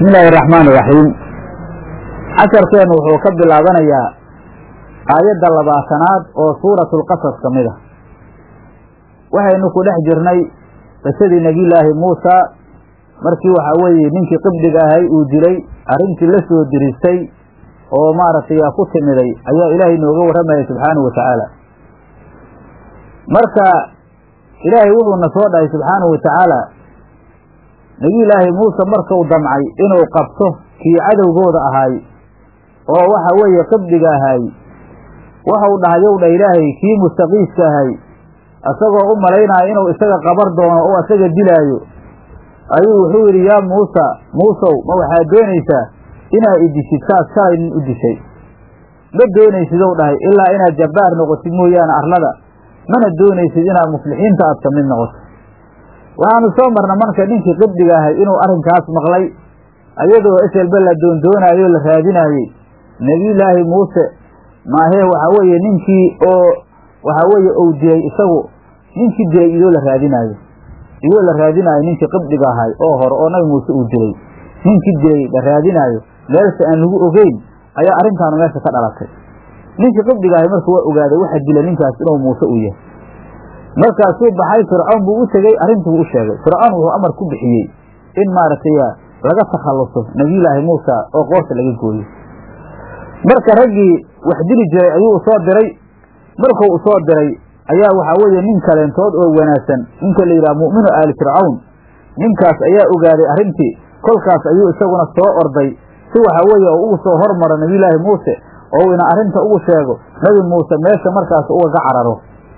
bismi illaahi araxmaan iraxiim casharkeennu wuxuu ka bilaabanayaa aayadda labaatanaad oo suuratulqasas ka mid a waxaynu ku dhex jirnay qisadii nebiyullaahi muusa markii waxaa weeye ninkii qibdiga ahay uu dilay arrintii la soo diristay oo maaragtay yaa ku timiday ayaa ilaahay nooga warramaya subxaanahu wa tacaala marka ilaahay wuxuuna soo dhahay subxaanahu wa tacaala nebiyullaahi muuse markuu damcay inuu qabto kii cadowgooda ahaay oo waxa weeye qibdiga ahaay waxau dhahayow dha ilaahay kii mustaqiiska ahay isagoo u malaynaya inuu isaga qabar doono oo isaga dilaayo ayuu wuxuu yidhi yaa muusa muusow ma waxaad doonaysaa inaad idishid saas shalay nin u dishay ma doonaysidow dhahay ilaa inaad jabbaar noqotid mooyaane arlada mana doonaysid inaad muflixiinta aad ka mid noqoto waxaanu soo marna marka ninkii qibdiga ahay inuu arrinkaas maqlay ayadoo eselba la doondoonaayoo la raadinaayey nebiyullaahi muuse maahee waxaa weeye ninkii oo waxaa weeye ou dilay isagu ninkii dilay iyoo la raadinaayo iyoo la raadinaayo ninkii qibdiga ahay oo hore oo nabi muuse uu dilay ninkii dilay la raadinaayo meelse aan lagu ogeyn ayaa arrintaanu meesha ka dhalatay ninkii qibdiga ahay marka waa ogaaday waxa dila ninkaas inuu muuse uu yahay markaasuu baxay fircoon buu u tegey arrintii buu u sheegay fircoon wuxuu amar ku bixiyey in maaragtay laga takhalluso nebiyullaahi muusa oo qoorta laga gooyo marka raggii wax dili jiray ayuu usoo diray markuu usoo diray ayaa waxaa weeye nin kaleentood oo wanaagsan ninka la yidhaha mu'minu aali fircawn ninkaas ayaa ogaaday arrintii kolkaas ayuu isaguna soo orday si waxaa weeye oo ugu soo hormaro nebiyullaahi muuse oo ina arrinta ugu sheego nebi muuse meesha markaas ugaga cararo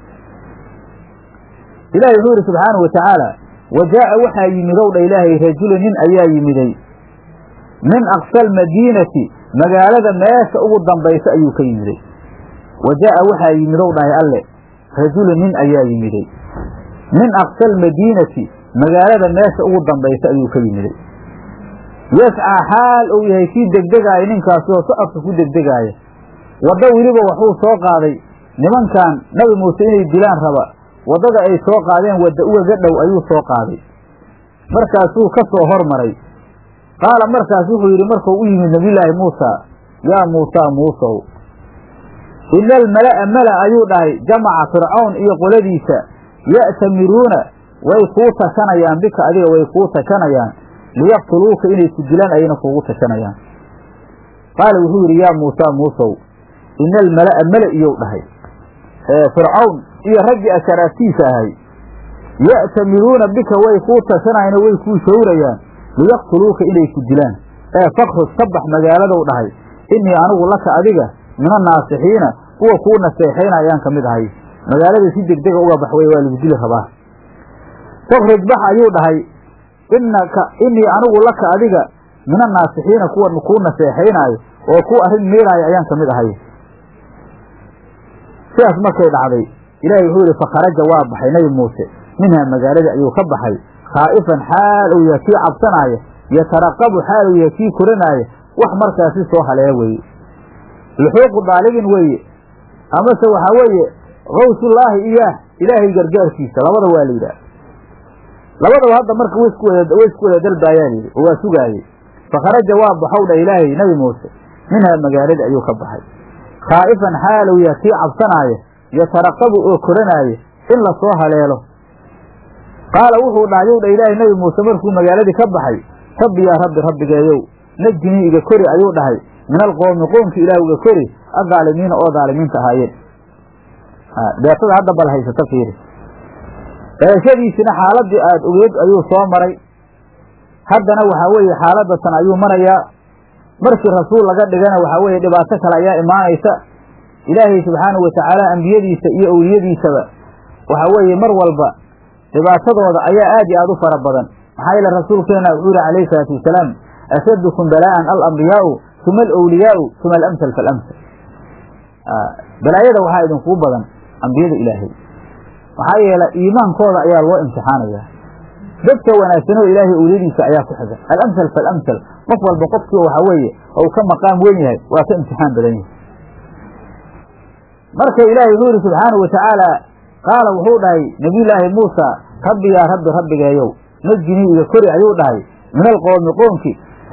ilahi wuxuu yidhi subxaanahu wa tacaala wa jaa'a waxaa yimidow dha ilaahay rajulu nin ayaa yimiday min aqsa almadiinati magaalada meesha ugu dambaysa ayuu ka yimiday wa jaa'a waxaa yimidow dhahay alle rajulu nin ayaa yimiday min aqsa almadiinati magaalada meesha ugu dambaysa ayuu ka yimiday yascaa xaal uu yahay kii degdegaaya ninkaasi oo socodka ku degdegaaya waddo weliba waxuu soo qaaday nimankan nabi muuse inay dilaan raba waddada ay soo qaadeen wadda ugaga dhow ayuu soo qaaday markaasuu ka soo hormaray qaala markaas wuxuu yidhi markuu u yimid nebiyullaahi muusa yaa muusaa muusow ina almala'a mala ayuu dhahay jamaca fircawn iyo qoladiisa ya'tamiruuna way kuu tashanayaan bika adiga way kuu tashanayaan liyaqtuluuka inay ku dilaan ayayna kuugu tashanayaan qaala wuxuu yidhi yaa muusaa muusow ina almala'a mala iyow dhahay fircawn iyo raggii asharaaftiisa ahay ya'tamiruuna bika way kuu tashanayaan oo way kuu shawrayaan liyaqtuluuka inay ku dilaan ee fakruj ka bax magaaladow dhahay innii anigu laka adiga min annaasixiina kuwa kuu naseexayna ayaan ka mid ahay magaalada si degdega uga bax wey waa lagu dili rabaa fakruj bax ayuu dhahay innaka innii anigu laka adiga min annaasixiina kuwa kuu naseexaynaayo oo kuu arrin miiraayo ayaan ka mid ahay sidaas markay dhacday ilaahay wuxuu yidhi fakharaja waa baxay nebi muuse minhaa magaaladii ayuu ka baxay khaa'ifan xaal uu yahay kii cabsanaaya yataraqabu xaal uu yahay kii koranaaya wax markaasi soo haleela weeye luxuuqu daalibin weeye amase waxaa weeye kawsullaahi iyaah ilaahay gargaarkiisa labada waa la yidhaah labadaba hadda marka way isku wada way isku wada dalbaayaa layidhi oo waa sugaayey fakharaja waa baxow dha ilaahay nebi muuse minhaa magaaladii ayuu ka baxay khaa'ifan xaal uu yahay kii cabsanaaya yataraqabu oo koranaaya in la soo haleelo qaala wuxuu dhahayow dha ilaahay nebi muuse markuu magaaladii ka baxay rabbi yaa rabbi rabbigeeyow najinii iga kori ayuu dhahay min alqoomi qoomki ilaah iga kori adaalimiina oo daalimiinta ahaayeen deetada hadda bal haysata fiiri dhalashadiisina xaaladii aada ogeed ayuu soo maray haddana waxaa weeye xaaladatan ayuu marayaa markii rasuul laga dhigana waxaa weeye dhibaato kale ayaa imaanaysa ilaahay subxaanahu watacaala ambiyadiisa iyo owliyadiisaba waxaa weeye mar walba dhibaatadooda ayaa aad iyo aad u fara badan maxaa yeele rasuulkeena wuxuu yihi calayhi salaatu wasalaam ashadukum balaa'an alambiyaau uma alowliyaau uma alamsal faalamsal balaayada waxaa idinkugu badan ambiyada ilaahay maxaa yeele iimaankooda ayaa loo imtixaanayaa dadka wanaagsanoo ilaahay owliyadiisa ayaa ku xigan alamsal faalamsal qof walba qofkii waxaa weeye ou ka maqaam weyn yahay waa ka imtixaan badan yahay marka ilaahay wuxuu yihi subxaanahu watacaala qaala wuxuu dhahay nebiyullaahi muusa rabbi yaa rabbi rabbigeeyow najinii iga kori ayuu dhahay min alqoomi qoomki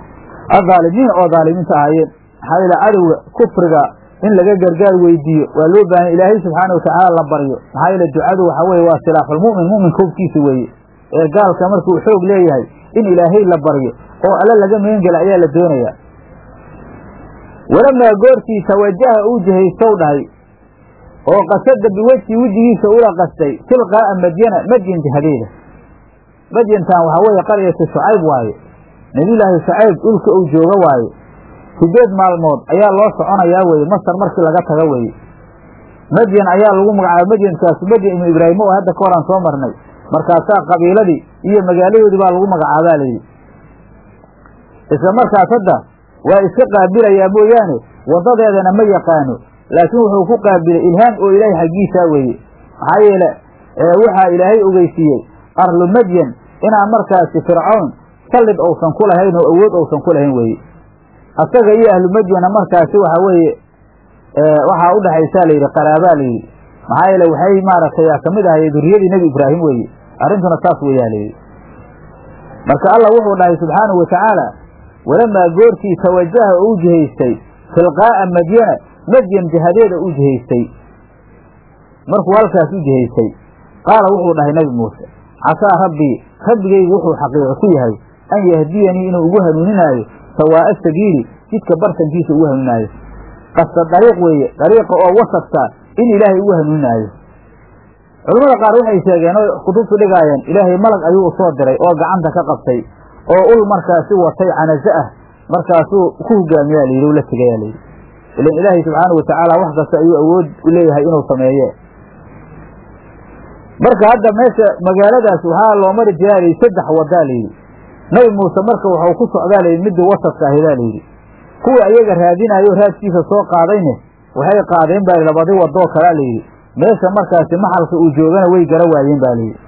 adaalimiin oo daalimiinta ahaayeen maxaa yeele cadowga kufriga in laga gargaar weydiiyo waa loo baahanya ilaahay subxaana watacaala la baryo maxaa yeele ducadu waxa weye waa silaaxulmu'min mu'minka hubkiisa weeye ee gaalka markuu xoog leeyahay in ilaahay la baryo oo alle laga meengela ayaa la doonayaa walamaa goortii tawajaha uu jihaystow dhahay oo qasada biwejhi wejigiisa ula qastay tilqaa'a madyana madyan jihadeeda madyantan waxaa weeye qaryatu shucayb waaye nebiyulaahi shucayb dhulka uu jooga waaye sideed maalmood ayaa loo soconayaa weeye masar markii laga taga weeye madyan ayaa lagu magacaaba madyankaas madyan ibnu ibraahim oo hadda ka horaan soo marnay markaasaa qabiiladii iyo magaaladoodii baa lagu magacaabaa layidhi isla markaas hadda waa iska qaabilayaa mooyaane waddadeedana ma yaqaano laakiin wuxuu ku qaabilay ilhaam oo ilaahay xaggiisaa weeye maxaa yeele waxaa ilaahay ogeysiiyey arlu madyan inaan markaasi fircown sallid uusan ku lahayn oo awood uusan ku lahayn weeye asaga iyo ahlu madyana markaasi waxaa weeye waxaa u dhexaysaa layidhi qaraabaa layidhi maxaa yeele waxay maaragtay kamid ahay duriyadii nebi ibraahim weeye arrintuna saas weeyaa layidhi marka allah wuxuu dhahay subxaanahu watacaala walamaa goortii tawajaha oo u jihaystay tilqaa'a madyana madyan jihadeeda u jihaystay markuu halkaas u jihaystay qaala wuxuu dhahay nebi muuse casaa rabbii rabbigaygu wuxuu xaqiiqo ku yahay an yahdiyanii inuu ugu hanuuninaayo sawaa'a sabiili jidka bartankiisa ugu hanuuninaayo qasta dariiq weeye dariiqa oo wasafka in ilaahay ugu hanuuninaayo culamada qaar waxay sheegeen oo kutubtu dhigaayeen ilaahay malag ayuu u soo diray oo gacanta ka qabtay oo ul markaasi watay canaze ah markaasuu ku hogaamiyaa layidhi la tegayaa layidhi ilan ilaahay subxaana watacaala wax kasta ayuu awood u leeyahay inuu sameeye marka hadda meesha magaaladaas waxaa loo mari jiraa layidhi saddex wadaa layidhi nabi muuse marka waxau ku socdaa layidhi midii wasadka ahidaa layidhi kuwii ayaga raadinaayo raadkiisa soo qaadayne waxay qaadeen baa labadi wadoo kalaa layidhi meesha markaasi maxalka uu joogana way gara waayeen ba layidhi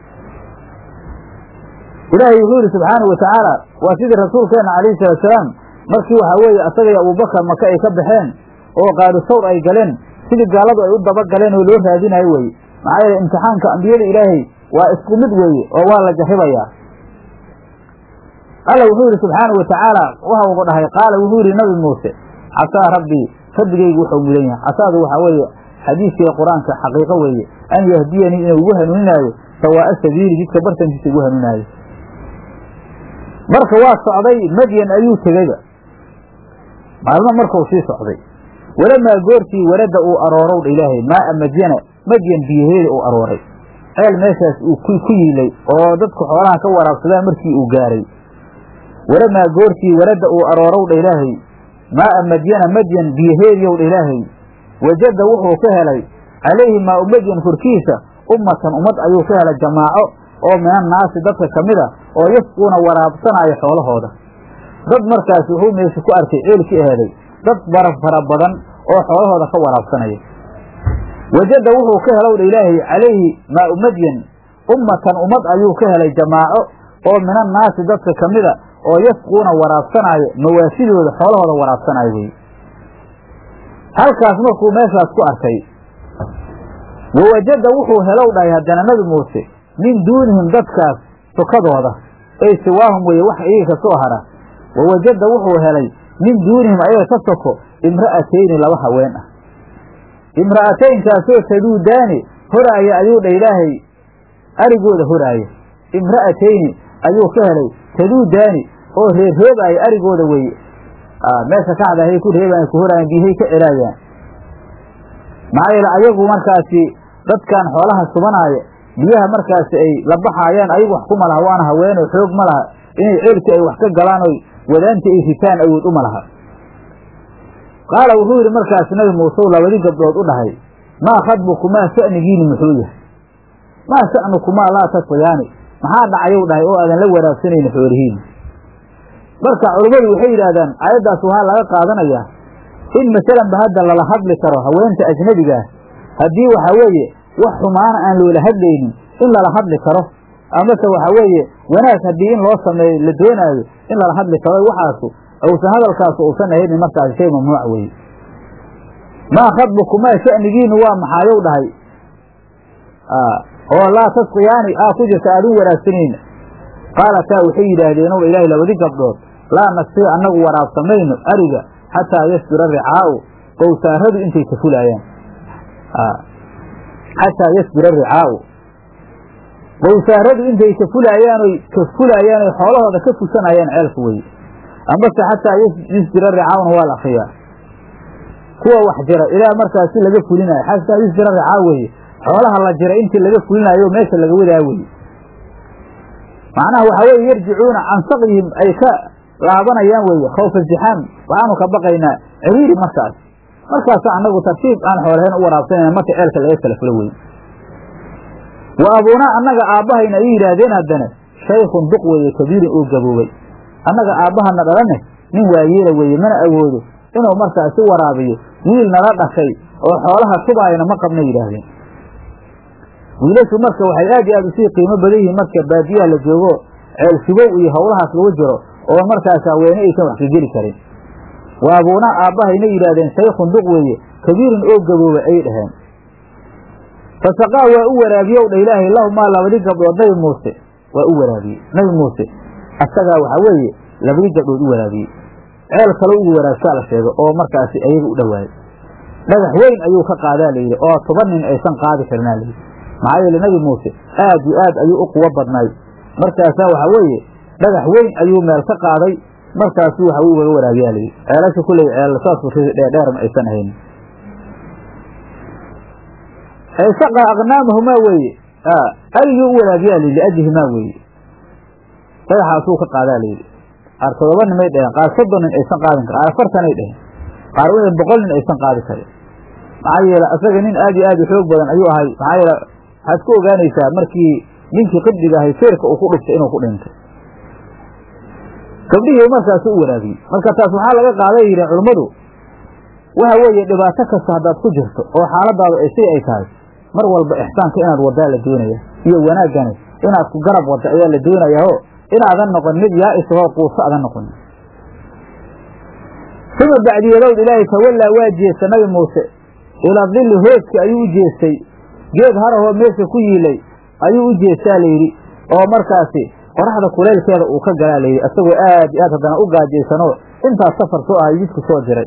ilaahay wuxuu yidhi subxaana wa tacaala waa sidii rasuulkeenna calayhi salaatusalaam markii waxaa weeye asagaiyo abubakar maka ay ka baxeen oo qaaru sawr ay galeen sidii gaaladu ay u daba galeen oo loo raadinayo weye maxaa yeele imtixaanka ambiyada ilaahay waa isku mid weeye oo waa la jarribayaa alla wuxuu yidhi subxaana wa tacaala waxa uu dhahay qaala wuxuu yidhi nabi muuse casaa rabbii rabbigaygu wuxuu mudan yahay casaadu waxaa weeye xadiiskii qur-aanka xaqiiqo weeye an yahdiyanii inuu ugu hanuuninaayo sawaa'a sabiili jidka bartankiisa ugu hanuuninaayo marka waa socday madyan ayuu tegeyba maalmo markuu sii socday walamaa goortii warada uu aroorow dha ilaahay maaa madyana madyan biyaheeda uu arooray ceel meeshaas uu ku yiilay oo dadku xoolaha ka waraabsadaan markii uu gaaray walamaa goortii warada uu aroorow dha ilaahay maaa madyana madyan biyaheediyow dha ilaahay wajada wuxuu ka helay calayhi maau madyan korkiisa ummatan ummad ayuu ka helay jamaaco oo min annaasi dadka ka mid a oo yasquuna waraabsanaayo xoolahooda dad markaas wuxuu meesha ku arkay ceelkii aheeday dad bara fara badan oo xoolahooda ka waraabsanaya wajada wuxuu ka helow dha ilaahay calayhi maau madyan ummatan ummad ayuu ka helay jamaaco oo min annaasi dadka ka mid a oo yasquuna waraabsanaayo mawaasidooda xoolahooda waraabsanaayo weye halkaas markuu meeshaas ku arkay wawajada wuxuu helow dhahay haddana nabi muuse min duunihim dadkaas sukadooda ey siwaahum weye wax iyaga ka soo hara wawajada wuxuu helay min duunihim ayaga ka soko imra'atayni laba haween ah imra'ataynkaasoo taduudaani horaaya ayuu dha ilaahay arigooda horaaya imra'atayni ayuu ka helay taduudaani oo reerreebaaya arigooda weye meesha kaxda hay ku reebayan ku horaayan biyahay ka celaayaan maxaa yeele ayagu markaasi dadkan xoolaha subanaaya biyaha markaasi ay la baxaayaan ayagu wax kuma laha waana haweenoo xoog ma laha inay ceelkii ay wax ka galaan oy wadaanta ay ritaan awood uma laha qaala wuxuu yidhi markaasi nabi muuse labadi gabdhood u dhahay maa khadbukumaa sha'nigiini muxuu yahay maa sha'nukumaa laa tasqiyaani maxaa dhacayow dhahay oo aadan la waraabsanayni xoolihiini marka culummadu waxay yidhaahdaan aayaddaas waxaa laga qaadanayaa in masalanba hadda lala hadli karo haweenta ajnabigaah haddii waxaa weeye wax xumaana aan loola hadlaynin in lala hadli karo amase waxaa weeye wanaag haddii in loo sameeyo la doonaayo in lala hadli karo waxaasu uusan hadalkaasu uusan ahaynin markaasi shay mamnuuc weeye maa khadbukumaa sha'nigiinu waa maxaayow dhahay oo laa tasqiyaani aa ku jirta aadun wanaagsanayna qaalataa waxay yidhaahdeen ow ilaahay labadi gabdhood laa nasqii annagu waraabsamayno ariga xataa yasbira ricaa'u qowsaaradu intay ka fulaayaan xataa yasbira ricaa'u qowsaaradu intay ka fulaayaanoy ka fulaayaan oy xoolahooda ka fusanayaan ceelka weye amase xataa yusjira ricaa'una waa la akriyaa kuwa wax jira ilaa markaasi laga fulinayo xataa yusjira ricaa weye xoolaha la jira intii laga fulinayo meesha laga wadaa weye macnaha waxaa weye yarjicuuna can saqyihim ay ka laabanayaan weye khawfa zixaam waxaanu ka baqaynaa ciriiri markaas markaasa annagu tartiib aan xoolaheen u waraabsanayna marka ceelka laga kala fulo weye wa abuunaa annaga aabbahayna ay yidhaahdeen haddana shaykhun duq weeye kabiirin oo gaboobay annaga aabbahana dhalane nin waayeela weeye mana awoodo inuu markaasi waraabiyo wiil nala dhashay oo xoolaha tubaayana ma qabna yidhaahdeen wiilashu marka waxay aad iyo aad usii qiimo badan yihiin marka baadiyaha la joogo ceel subow iyo howlahaas lagu jiro oo markaas haweene aysan wax ka geli karin wa abuunaa aabbahayna yidhaahdeen shaykhun duq weeye kabiirin oo gaboobay ayay dhaheen fasaqaa waa u waraabiyow dha ilaahay lahumaa labadii gabdhood nabi muuse waa u waraabiyey nabi muuse asagaa waxaa weeye labadii gabdhood u waraabiyey ceel kale ugu waraabsaa la sheego oo markaasi ayaga u dhowaaday dhagax weyn ayuu ka qaadaa layidhi oo toban nin aysan qaadi karinaa layidhi maxaa yeele nabi muuse aad iyo aad ayuu u quwo badnay markaasaa waxaa weeye dhagax weyn ayuu meel ka qaaday markaasu waxa ugaga waraabiyaa layidhi ceelasha kulley ceel saasku dheerdheer ma aysan haynin saqa aqnaamahumaa weeye arigii u waraabiyaa layidhi liajlihimaa weeye dhagaxaasuu ka qaadaa layidhi qaar todoba nimay dheheen qaar soddon nin aysan qaadin karin qaar afartanay dheheen qaar wixii boqol nin aysan qaadi karin maxaa yeele asaga nin aad iyo aad u xoog badan ayuu ahay maxaa yeele waxaad ku ogaanaysaa markii ninkii qibdiga ahay feerka uu ku dhuftay inuu ku dhintay gabdhihii markaasu u waraabiyey marka taas waxaa laga qaaday yidheen culummadu waxa weeye dhibaato kasta haddaad ku jirto oo xaaladaadu ay si ay tahay mar walba ixsaanka inaad wadaa la doonaya iyo wanaaggani inaad ku garab wadda ayaa la doonayaao inaadan noqon mid yaa isagoo quuso adan noqon uma bacdiyadowd ilaahay tawallaa waa jeesta nabi muuse ilaa dilli hooska ayuu u jeestay geed harahoo meesha ku yiilay ayuu u jeestaa layidhi oo markaasi qoraxda kuleylkeeda uu ka galaa layidhi isagoo aad iyo aad haddana u gaajaysanoo intaas safar soo ahay jidku soo jiray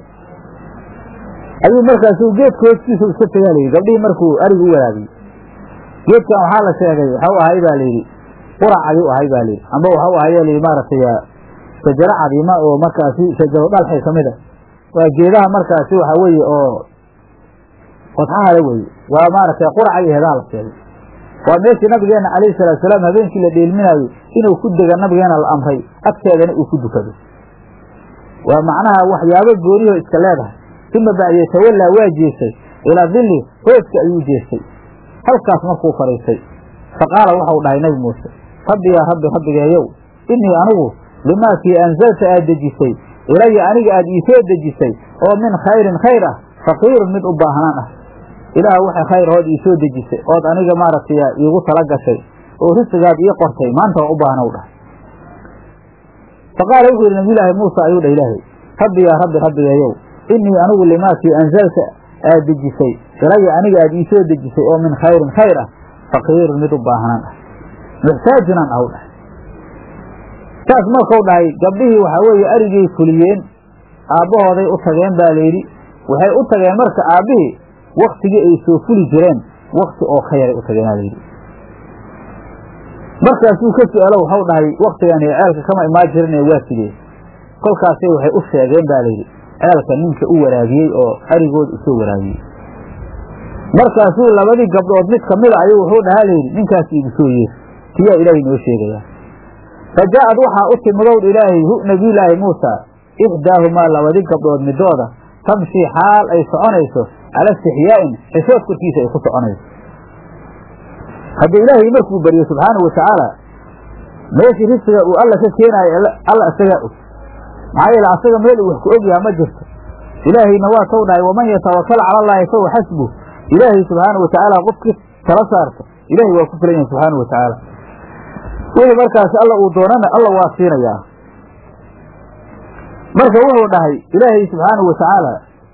ayuu markaasi geedka hooskiisa iska tegaa layidhi gabdhihii markuu arig u waraabiyey geedkan waxaa la sheegay waxau ahay baa layidhi qurac ayuu ahay baa layidhi amba waxau ahay layidhi maaragtay shajaro cadiima oo markaasi shajaro dhalxay ka mid a waa geedaha markaasi waxaa weeye oo qodxahale weye waa maaragtay quraca iyo heedaha la sheegay waa meeshii nabigeena calayhi salaatu salaam habeenkii la dheelminaayo inuu ku dega nabigeena la amray agteedana uu ku dukado waa macnaha waxyaabo gooniho iska leedahay uma bacdiye tawallaa waa jeestay ilaa dilli hooska ayuu jeestay halkaas markuu fadhiistay fa qaala waxau dhahay nabi muuse rabbi yaa rabbi rabbigeeyow innii anigu limaakii anzalta aad dejisay ilaya aniga aad iisoo dejisay oo min khayrin khayr ah faqiirun mid u baahnaan ah ilaah waxay khayr hood iisoo dejisay ood aniga maaragtay iigu tala gashay oo risigaad ii qortay maanta waa u baahnow dhah fa qaala wuxuu yidhi nabiyulaahi muusa ayuu dhah ilaahay rabbi yaa rabbi rabbigeeyow innii anigu limaakii anzalta aad dejisay ilaya aniga aad iisoo dejisay oo min khayrin khayr ah faqiirun mid u baahnaan ah muxtaajinaan aw dhahay saas markau dhahay gabdhihii waxaa weeye arigay fuliyeen aabbahooday u tageen baa layidhi waxay u tageen marka aabbihii waktigii ay soo fuli jireen wakti oo ka yaray u tageenaa layidhi markaasuu ka su-aalo waxau dhahay waktigani ceelka kama imaan jirin ee waa sidee kolkaasay waxay u sheegeen baa layidhi ceelka ninka u waraabiyey oo arigooda usoo waraabiyey markaasuu labadii gabdhood mid kamida ayuu wuxuu dhahaa layidhi ninkaas iigu soo yeer tiyaa ilaahay noo sheegaya fa jaa'ad waxaa u timidowd ilaahay hu nabiyulaahi muusa ixdaahumaa labadii gabdhood midooda tamshii xaal ay soconayso cala istixyaa'in xishood korkiisa ay ku soconayso hadda ilaahay markuu baryo subxaanahu watacaala meeshii risiga uu alla ka keenaayo alla isagaa og maxaa yeele asaga meel uu wax ku ogyaha ma jirto ilaahayna waa taw dhahay waman yatawakal cala allaahi fahuwa xasbuh ilaahay subxaana wa tacaala qofkii tala saarta ilahay waa ku filan yahay subxaana wa tacaala wixii markaasi alla uu doonana alla waa siinayaa marka wuxuu dhahay ilaahay subxaanahu wa tacaala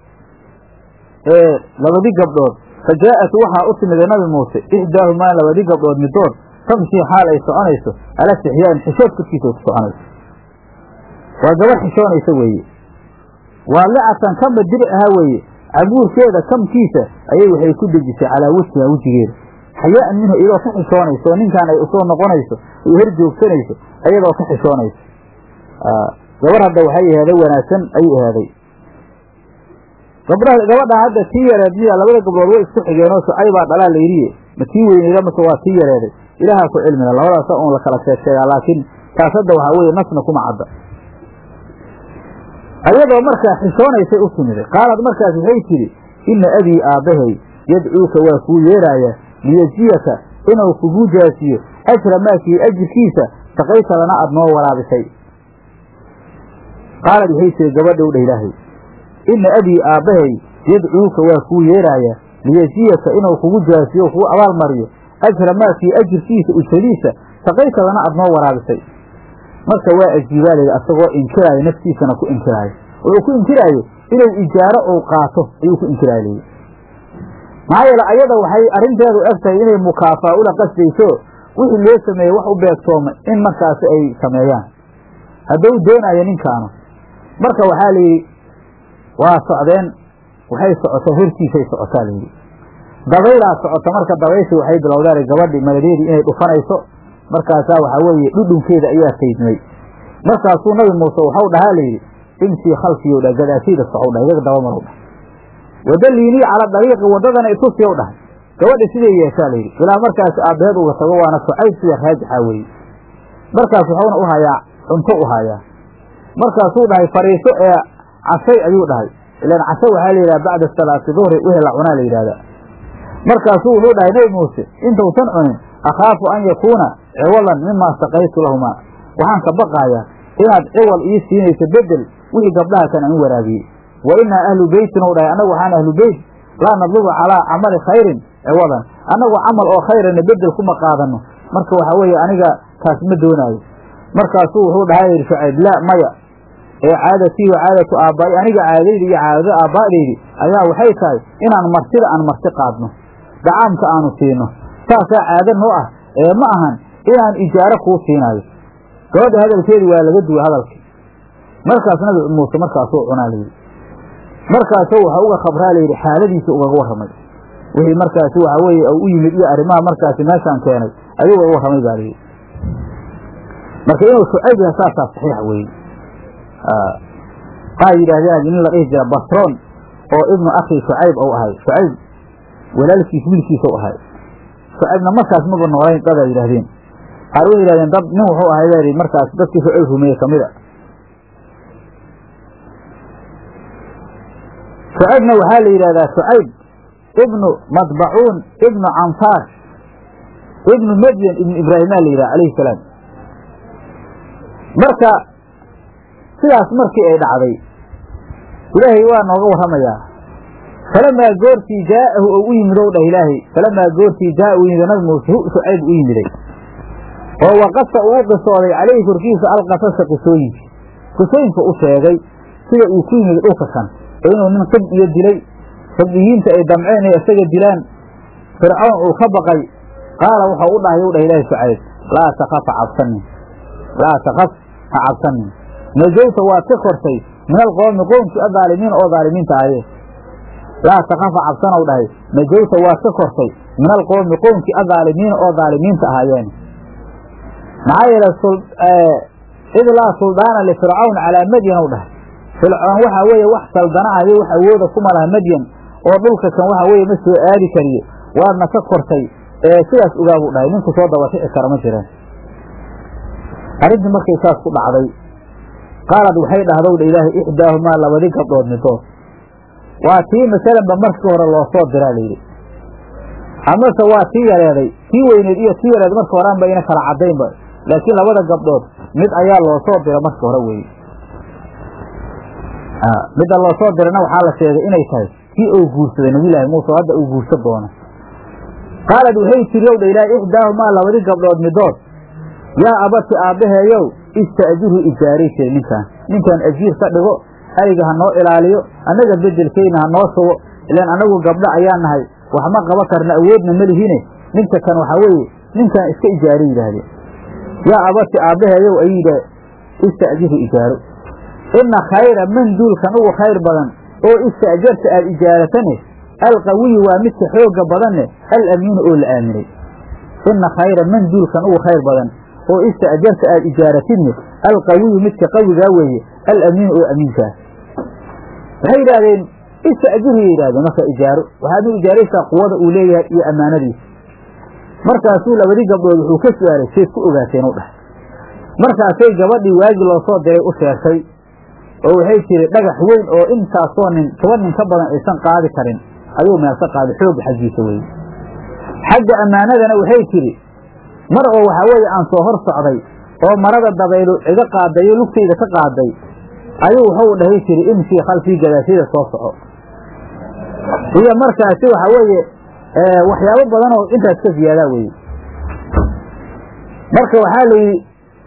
ee labadii gabdhood fa jaa'at waxaa u timida nabi muuse ixdaahumaa labadii gabdhood midood tamshii xaal ay soconayso ala istixyaain xishood korkiisa ay ku soconayso waa gabar xishoonaysa weeye waadicatan kama dir ahaa weeye cabuurkeeda kamkiisa ayay waxay ku dejisay calaa wejhiha wejigeeda xayaa'an minhu iyadoo ka xishoonayso oo ninkaan ay usoo noqonayso ay hor joogsanayso iyadoo ka xishoonayso gabar hadda waxay ahaaday wanaagsan ayuu ahaaday gabdha gabadha hadda tii yareed miya labada gabdhood way isku xigeenoo shucaybaa dhalaa layidhiye ma tii weyneyda mase waa tii yareeday ilaahaa ku cilmila labadaasa un la kala sheeg sheegaa laakiin taas hadda waxaa weeye nasna kuma cadda ayadoo markaa xishoonaysay u timiday qaalad markaas waxay tidhi inna abii aabbahay yadcuuka waa kuu yeeraaya liyejiyaka inuu kugu jaasiyo ajra maakii ajirkiisa saqayta lana aad noo waraabisay qaalad waxay tihi gabadhow dha ilaahay inna abii aabbahay yadcuuka waa kuu yeeraaya liyejiyaka inuu kugu jaasiyo kugu abaalmariyo ajra maakii ajirkiisa ujradiisa saqayta lana aad noo waraabisay marka waa ajiibaa layidhi asagoo inkiraayo naftiisana ku inkiraayo wuxuu ku inkiraayo inuu ijaaro uu qaato ayuu ku inkiraayo layidhi maxaa yeele ayada waxay arrinteedu eg tahay inay mukaafaa ula qasdayso wixii loo sameeyey wax u beegtooma in markaasi ay sameeyaan hadduu doonayo ninkaanu marka waxaa layidhi waa socdeen waxay socotaa hortiisay socotaa layidhi dabaylaa socota marka dabayshii waxay bilowdaan gabadhii maladeedii inay dhufanayso markaasaa waxaa weeye dhudhunkeeda ayaa saydmay markaasuu nabi muuse waxau dhahaa layidhi imsii khalfiyow dhah gadaashayda socow dhah iyaga dabamarow dhah wadaliinii cala dariiqi waddadana itusiyow dhahay gabadha siday yeeshaa layidhi ilaa markaas aabbaheed uga tago waana shucayb sida raajixa weeye markaas waxuuna u hayaa cunto u hayaa markaasuu dhahay fariiso ee cashay ayuu dhahay ilaan casho waxaa la yidhaha bacda salaati duhri wixii la cunaa la yidhahda markaasuu wuxuu dhahay nebi muuse intausan cunin akhaafu an yakuuna ciwalan mimaa saqaytu lahumaa waxaan ka baqaayaa inaad ciwal ii siinayso bedel wixii gabdhaha kan aan waraabiyey wa inaa ahlu beytin ou dhahay annagu waxaan ahlu beyt laa nadlubu calaa camali khayrin ciwadan annagu camal oo khayrana bedel kuma qaadano marka waxaa weeye aniga taas ma doonaayo markaasuu wuxuu dhahay yidhi shucayb laa maya ee caadatii wa caadatu aabbaai aniga caadadaydi iyo caadada aabbaa'daydi ayaa waxay tahay inaan martida aan marti qaadno dacaamka aanu siino saasaa caado noo ah ee ma ahan inaan ijaaro kuu siinaayo gabadha hadalkeedii waa laga duway hadalkii markaas nabi muuse markaasuu cunaa layidhi markaasuu waxa uga khabraa layidhi xaaladiisa ugaga warramay wixii markaasi waxaa weeye u yimid iyo arrimaha markaasi meeshaan keenay ayuu uga warramay baa layidhi marka inuu shucayb yahay saasaa saxiix weeye qaar yidhaahdeen nin la dhihi jira basroon oo ibnu akhi shucayb ou ahay shucayb walaalkiis wiilkiisa u ahay shucaybna markaas maba noolayn dadaa yidhaahdeen qaar way yidhahdeen dad nin wuxuu ahay baa yidhi markaas dadkii shucayb rumeeye ka mid a shucaybna waxaa la yidhahdaa shucayb ibnu madbacuun ibnu canfaar ibnu madyan ibnu ibraahimaa la yidhaha alayhi salaam marka sidaas markii ay dhacday ilaahay waa nooga warramayaa falamaa goortii jaa'ahu ou u yimid ow dhah ilaahay falamaa goortii jaa'a u yimid nabi muuse hu shucayb u yimiday oo waqasa uu u qisooday calayhi korkiisa alqasasa qisooyinkii qisooyinka u sheegay sida uu ku yimid dhulka kan oo inuu nin qib iyo dilay sabdiyiinta ay damceen inay isaga dilaan fircoon uu ka baqay qaala waxau u dhahay u dhah ilaahay shucayb laa takaf ha cabsanin laa takaf ha cabsanin najowta waad ka kortay min alqoomi qoomkii adaalimiina oo daalimiinta ahayee laa takafa cabsanow dhahay najowta waad ka kortay min alqoomi qoomkii adaalimiina oo daalimiinta ahaayeen maxaa yeelay id laa suldaana lifircawn calaa madyan ow dhahay fircoon waxaa weeye wax saldana ah iyo wax awooda kuma laha madyan oo dhulka kan waxa weeye ma soo aadi kariyo waadna ka kortay ee sidaas ogaabuu dhahay ninku soo dabakici kara ma jireen arrintii markay saas ku dhacday qaalad waxay dhahdowdha ilaahay ixdaahumaa labadi gabdhood midood waa tii masalanba markii hore loo soo diraa layidhi amase waa tii yareeday tii weyneed iyo tii yareed marka horeanba ina kala caddaynba laakiin labada gabdhood mid ayaa loo soo dira marka hore weeye midda loo soo dirana waxaa la sheegay inay tahay kii uu guursaday nabiyulaahi muuse oo hadda uu guursa doono qaalad waxay tiri ow dha ilaahay ixdaahumaa labadi gabdhood midood yaa abati aabbaheeyow ista'jirhu ijaaray jira ninkaan ninkaan ajiir ka dhigo ayga ha noo ilaaliyo annaga bedelkeyna ha noo sugo ilaan annagu gabdho ayaa nahay wax ma qaba karna awoodna ma lihine ninka kan waxaa weeye ninkaan iska ijaaro yidhaahdeen yaa abati aabbaheeyow ayuu yidha ista'jirhu ijaaro ina khayra man duulkan ugu khayr badan oo ista'jarta aada ijaaratane alqawiyu waa midka xoogga badanne alamiinu oo la aaminay ina khayra man duulkan ugu khayr badan oo ista'jarta aada ijaaratidne alqawiyu midka qawigaa weeye alamiinu oo amiinkaa waxay yidhaahdeen ista'jirhu yidhahdeen marka ijaaro waxaad u ijaaraysaa quwada uu leeyahay iyo ammaanadiisa markaasuu labadii gabdhood wuxuu ka su-aalay seed ku ogaateen u dhahay markaasay gabadhii waagi loo soo diray u sheegtay oo waxay tiri dhagax weyn oo intaasoo nin toban nin ka badan aysan qaadi karin ayuu meel ka qaaday xoogga xaggiisa weye xagga ammaanadana waxay tidhi mar oo waxaa weeye aan soo hor socday oo marada dabaylu iga qaaday oo lugtayda ka qaaday ayuu wuxuu dhahay tiri imshii khalfii gadaashada soo soco iyo markaasi waxa weeye waxyaabo badan oo intaas ka ziyaadaa weye marka waxaa la yidhi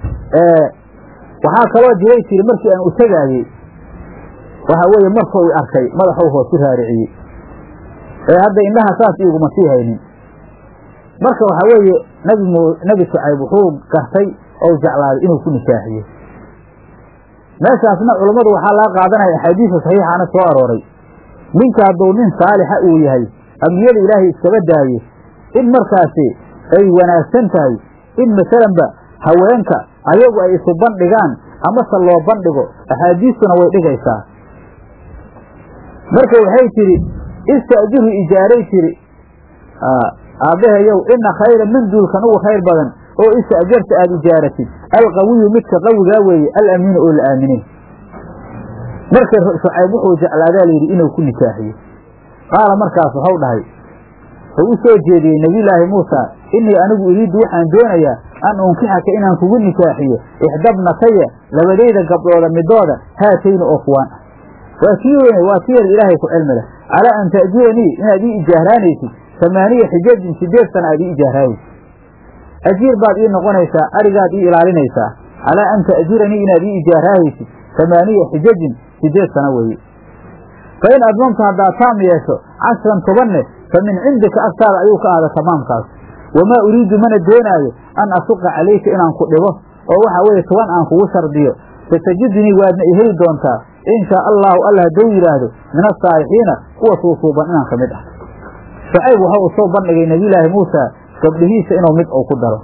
waxaa kaloo jiray tiri markii aan u tegaayey waxa weeye markuu arkay madaxuu hoosu raariciyey ee hadda indhaha saas iguma sii haynin marka waxaa weeye nabi m nebi shucayb wuxuu gartay ou jeclaaday inuu ku nikaaxiyo meeshaasna culammadu waxaa laga qaadanaya axaadiisa saxiixaana soo arooray ninka hadduu nin saalixa uu yahay ambiyada ilaahay iskaba daaye in markaasi ay wanaagsan tahay in masalanba haweenka ayagu ay isu bandhigaan amase loo bandhigo axaadiistuna way dhigaysaa marka waxay tidhi ista'jiru ijaaray tiri aabbahayow ina khayra min duulkan ugu khayr badan oo ista'jarta aada ijaaratid alqawiyu midka qawigaa weeye alamiinu oo la aaminay marka shucayb wuxuu jeclaadaa layidhi inuu ku nikaaxiyo qaala markaas waxau dhahay wuxuu u soo jeediyey nebiyulaahi muusa innii anigu iriiddu waxaan doonayaa an unkixaka inaan kugu nikaaxiyo ixdabnataya labadayda gabdhooda midooda haatayni oo kuwaan ah waa kii weyne waa ki yar ilaahay ku cilmi leh calaa an ta'juranii inaad ii ijaahraanaysid samaaniya xijajin sideed sana aad ii ijaahraanaysid ajiir baad ii noqonaysaa arigaad ii ilaalinaysaa calaa an ta'juranii inaad ii ijaahraahaysid samaaniya xijajin sideed sana weeye fa in admamta haddaad taam yeesho cashran tobanne fa min cindika agtaada ayuu ka ahda tamaamkaas wamaa uriidu mana doonaayo an asuqa calayka inaan ku dhibo oo waxa weeye toban aan kugu shardiyo satajidnii waadna i heli doontaa in shaa allahu alla hadduu yidhaahdo min asaalixiina kuwa suusuuban inaan ka mid ah shucayb waxa uu soo bandhigay nebiyulaahi muusa gabdhihiisa inuu mid uu ku daro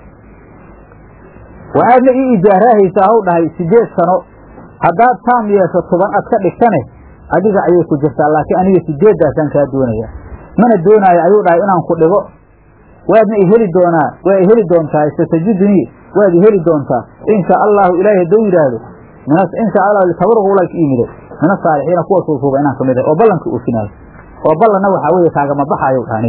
waxaadna ii ijaaraahaysaa haw dhahay sideed sano haddaad taam yeesho toban ad ka dhigtane adiga ayay ku jirtaa laakiin aniga sideeddaasaan kaa doonaya mana doonaayo ayuu dhahay inaan ku dhigo waadna i heli doonaa waa i heli doontaa satajidnii waad i heli doontaa in shaa allahu ilaahay hadduu yidhaahdo in shaa allahu litabarq ulag iimide min asaalixiina kuwa suusuuba inaan kamid ahay oo ballanka uufinaayo oo ballanna waxaa weeye kaagama baxaayo dhahani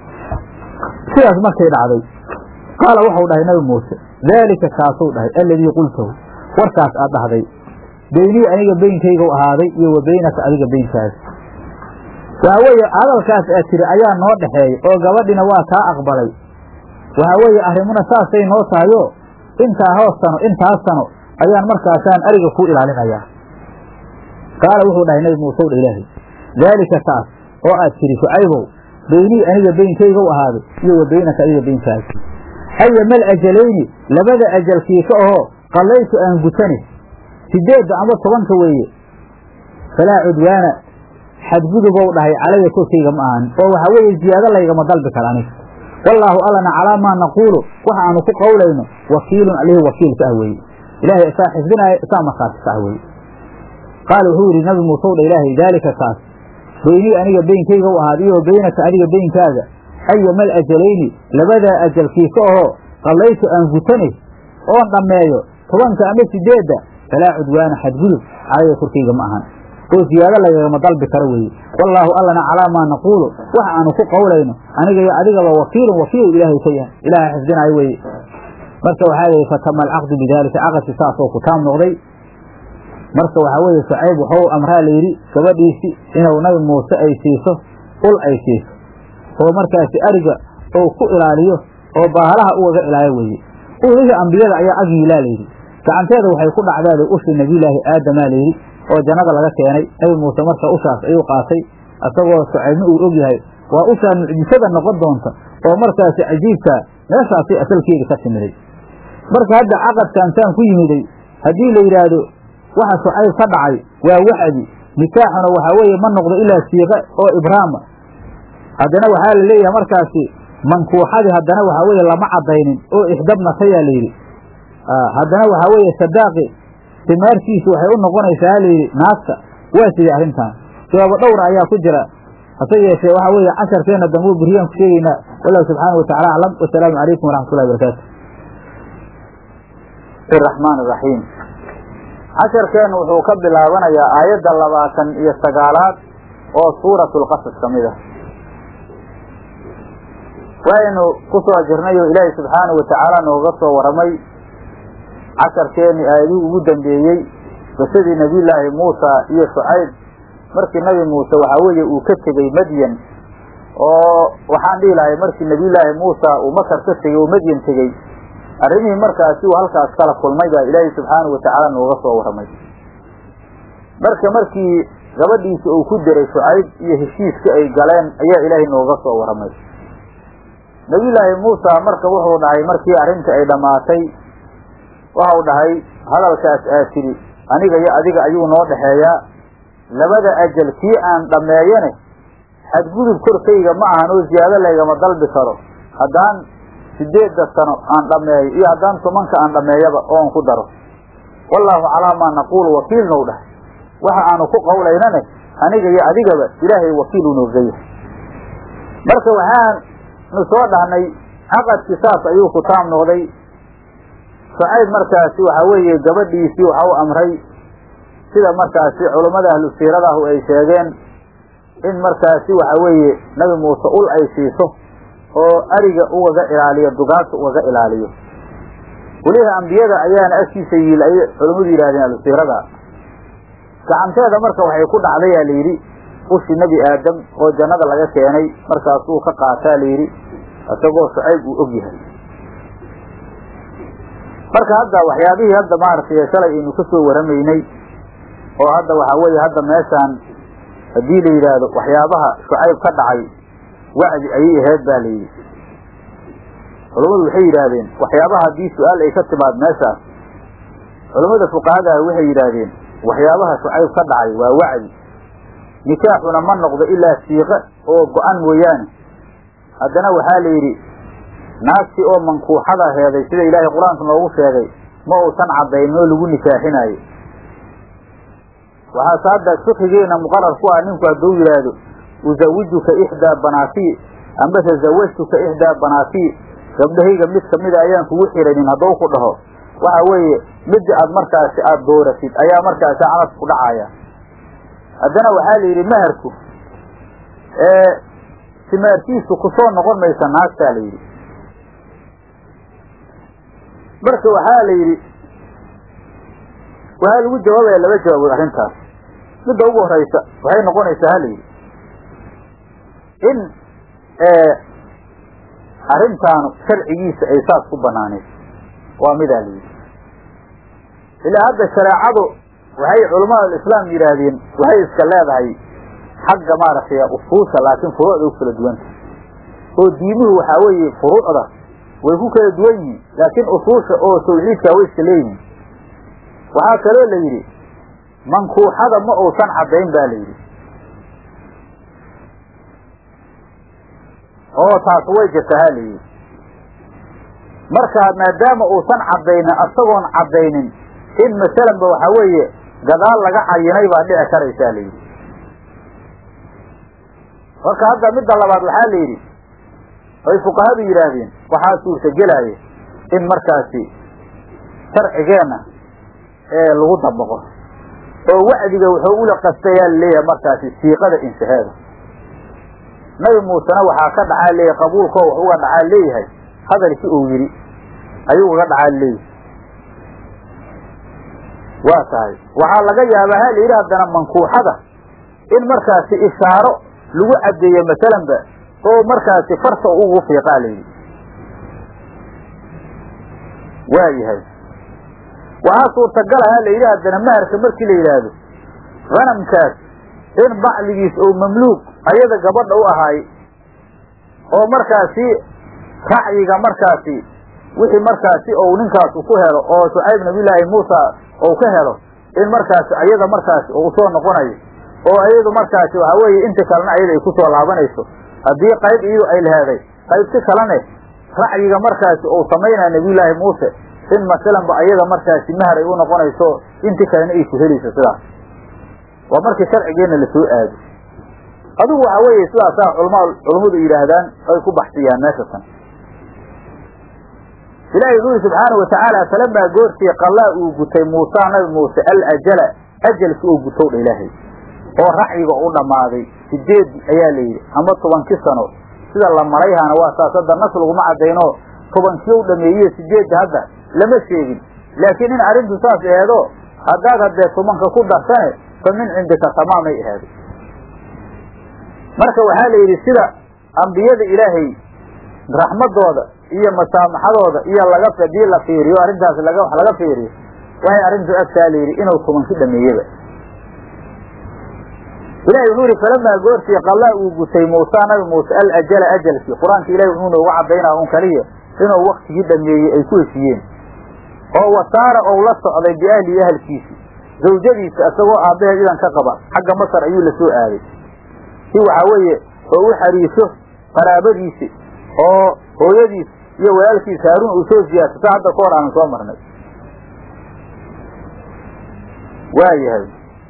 sidaas markay dhacday qaala waxau dhahay nabi muuse daalika kaasuu dhahay alladii qultahu warkaas aad dhahday beynii aniga beynkaygu ahaaday iyo wa beynaka adiga beynkaas waxaa weeye hadalkaas aad tiri ayaa noo dhexeeya oo gabadhina waa kaa aqbalay waxaa weeye arrimuna saasay noo tahayo intaa hoos sano intaas sano ayaan markaasaan ariga ku ilaalinayaa qaala wuxuu dhahay nabi muuse dha ilaahay daalika taas oo aad tiri shucaybow beynii aniga beynkaygu ahaaday iyo wa beynaka adiga beynkaas ayamal ajalayni labada ajalkii ka ahoo qallaytu aan gutani sideedda ama tobanka weeye falaa cudwaana xadgudubow dhahay calaya korkayga ma ahan oo waxaa weeye ziyaado laygama dalbi kara aniga wallaahu allana calaa maa naquulu waxa aanu ku qowlayno wakiilun alihi wakiilka ah weeye ilaahay isaa xifdinaayo isaa markhaatisa ah weeye qaala wuxuu yidhi nabi muusew dha ilaahay daalika kaas beynii aniga beynkayga u ahaad iyo beynaka adiga beynkaaga ayamal ajalayni labadaa ajalkii ka ahoo qallaytu aan gutane oon dhammeeyo tobanka ama sideedda falaa cudwaana xadgudub calaya korkayga ma ahan oo ziyaado lagagama dalbi karo weeye wallaahu allana calaa maa naquulu waxa aanu ku qowlayno aniga iyo adigaba wakiilun wakiil ilaahay ka yahay ilaaha xifdinaayo weeye marka waxaa lihi fatama alcaqdu bidaalika caqadki saasoo ku taam noqday marka waxaa weeye shucayb waxuu amraa layidhi gabadhiisii inuu nabi muuse ay siiso ul ay siiso oo markaasi ariga ou ku ilaaliyo oo baahalaha ugaga ilaaliyo weeye ulihii ambiyada ayaa ag yiilaa layidhi gacanteeda waxay ku dhacdaada ushii nebiyulaahi aadamaa layidhi oo jannada laga keenay nebi muuse marka ushaas ayuu qaatay isagoo shucaybna uu og yahay waa ushaa mucjisada noqon doonta oo markaasi cajiibkaa meeshaasay asalkeeda ka timiday marka hadda caqadkan saan ku yimiday haddii la yidhaahdo waxa shucayb ka dhacay waa wacdi nikaaxuna waxaa weeye ma noqdo ilaa siiqe oo ibraama haddana waxaa la leeyahay markaasi mankuuxadii haddana waxaa weeye lama caddaynin oo ixdabnatayaa la yidhi haddana waxaa weeye sadaaqi simaarkiisu waxay u noqonaysaa layidhi naagta waa sidii arrintan jawaabo dhowra ayaa ku jira hase yeeshee waxaa weeye casharkeenna dambu buriyaan ku sheegaynaa wallahu subxaana wa tacala aclam wasalaamu calaykum waraxmatullahi barakaatu raxmaan raxiim casharkeennu wuxuu ka bilaabanayaa aayadda labaatan iyo sagaalaad oo suuratlqasas ka mid ah waynu ku soo jirnay oo ilaahay subxaanahu watacaala nooga soo waramay casharkeennii aayadihii ugu dambeeyey qisadii nebiyullaahi muusa iyo shucayb markii nebi muuse waxaa weeye uu ka tegey madyan oo waxaan dhihi lahay markii nebiyullaahi muusa uu masar ka tegey oo madyan tegey arrimihii markaasi uu halkaas kala kulmay baa ilaahay subxaanahu watacaala nooga soo waramay marka markii gabadhiisa uu ku diray shucayb iyo heshiiskii ay galeen ayaa ilaahay nooga soo waramay nebiyullaahi muusa marka wuxuu dhahay markii arrintii ay dhammaatay waxau dhahay hadalkaas aa tidhi aniga iyo adiga ayuu noo dhexeeyaa labada ajal kii aan dhammeeyane xadgudub korkayga ma ahan oo ziyaado laygama dalbi karo haddaan sideedda sano aan dhammeeyo iyo haddaan tobanka aan dhammeeyaba oon ku daro wallaahu calaa maa naquulu wakiil now dhahay waxa aanu ku qawlaynane aniga iyo adigaba ilaahay wakiil u nooga yahay marka waxaanu soo dhahnay caqadkii saas ayuu ku taam noqday shucayb markaasi waxaa weeye gabadhiisii waxa u amray sida markaasi culummada ahlu siiradahu ay sheegeen in markaasi waxa weeye nabi muuse ul ay siiso oo ariga ugaga ilaaliyo dugaagta ugaga ilaaliyo weliha ambiyada ayaana agtiisa yiil ayay culummadu yidhahdeen ahlusiirada gacanteeda marka waxay ku dhacdayaa la yidhi ushi nebi aadam oo jannada laga keenay markaasuu ka qaataa la yidhi isagoo shucayb uu og yahay marka hadda waxyaabihii hadda maaragtay shalay aynu ka soo waramaynay oo hadda waxaa weeye hadda meeshaan haddii la yidhaahdo waxyaabaha shucayb ka dhacay wacdi ayay ahayd ba la yidhi culummadu waxay yidhaahdeen waxyaabaha haddii su-aal ay ka timaad meeshaas culummada fuqahadaah waxay yidhaahdeen waxyaabaha shucayb ka dhacay waa wacdi nikaaxuna ma noqdo ilaa siiqe oo go-an mooyaane haddana waxaa la yidhi naagtii oo mankuuxada heeday sida ilaahay qur-aanka noogu sheegay ma uusan cadaynin oo lagu nikaaxinaayo waxaase hadda fikigeena muqarar ku ah ninku hadduu yidhaahdo uzawijuka ixdaa banaatii ambase zawajtuka ixdaa banaatii gabdhahayga mid kamida ayaan kugu xiranin hadduu ku dhaho waxa weeye midda aad markaasi aada dooratid ayaa markaasi calas ku dhacaya haddana waxaa la yidhi meherku simaarkiisu kusoo noqon maysa naagtaa la yidhi marka waxaa la yidhi waxaa lagu jawaabaya laba jawaabood arrintaas midda ugu horeysa waxay noqonaysaa ha la yidhi in arrintaanu sharcigiisa ay saas ku banaaneed waa midaa la yidhi ilaa hadda shareecadu waxay culamada alislaam yidhaahdeen waxay iska leedahay xagga maaragtay usuusha laakiin furuucda u kala duwanta oo diimuhu waxaa weeye furuucda way ku kala duwan yihiin laakiin usuusha oo tawxiidka way iska leeyihiin waxaa kaloo la yidhi mankuuxada ma uusan caddayn ba la yidhi oo taas way jirta ha la yidhi marka maadaama uusan caddaynin asagoon caddaynin in masalanba waxaa weeye gadaal laga cayinay baa dhici karaysaa la yidhi marka hadda midda labaad waxaa la yidhi ay fuqahadu yidhaahdeen waxaa suurtagelaya in markaasi sharcigeenna ee lagu dabaqo oo wacdiga wuxuu ula qastayaa laleeyahay markaasi siiqada inshaheeda nabi muusena waxaa ka dhacaa leeyahay qabuulkoo wax uga dhacaa leeyahay hadalkii uu yidhi ayuu uga dhacaa leeyahay waa tahay waxaa laga yaabaa ha la yidhi haddana mankuuxada in markaasi ishaaro lagu caddeeyo masalanba oo markaasi farta ugu fiiqaa la yidhi waa yahay waxaa suurtagala ha la yidhi haddana maharka markii la yidhaahdo hanamkaas in bacdigiis oo mamluuk ayada gabadha u ahaay oo markaasi racyiga markaasi wixii markaasi ou ninkaasu ku helo oo shucayb nabiyullaahi muusa ou ka helo in markaasi ayada markaasi uu usoo noqonayo oo ayadu markaasi waxa weeye inta kalena ayada ay kusoo laabanayso haddii qayb iyadu ay leheeday qaybti kalene racyiga markaasi uu samaynaya nabiyullaahi muuse in masalanba ayada markaasi mahar ay u noqonayso inti kalena ay ku helayso sidaas waa markii sharcigeenna lasoo aado adigu waxa weeye sidaasaa culma culummadu yidhaahdaan ay ku baxsiyaan meesha tan ilaahay wuxuu yidhi subxaana watacaala falamaa goortii qallaa uu gutay muusa nabi muuse alajala ajalki uu gutow dha ilaahay oo racyiga u dhammaaday sideed ayaa la yidhi ama tobankii sano sida la malayhaana waa saas hadda nas laguma caddayno tobankii u dhameeye sideedda hadda lama sheegin laakiin in arrintu saas aheedo haddaad haddee tobanka ku darsane fa min cindika tamaamay aheedo marka waxaa la yidhi sida ambiyada ilaahay raxmadooda iyo masaamaxadooda iyo laga hadii la fiiriyo arrintaas laga wax laga fiiriyo waxay arrintu agtaa la yidhi inuu tobanki dhameeyeba ilahi wuxuu yihi falamaa goortii qallaa uu gutay muusa nabi muuse alajala ajalkii qur-aanka ilahi wuxuu nooga cadaynaa un kaliya inuu waktigii dhameeyey ay ku heshiiyeen oo wasaara ou la socday biahlihi ahalkiisi zawjadiisa isagoo aabbaheed idan ka qaba xagga masar ayuu la soo aaday si waxaa weeye oo u xariiso qaraabadiisi oo hooyadiis iyo walaalkiisa haaruun uu soo siyaasata hadda ka hor aanan soo marnay waayahay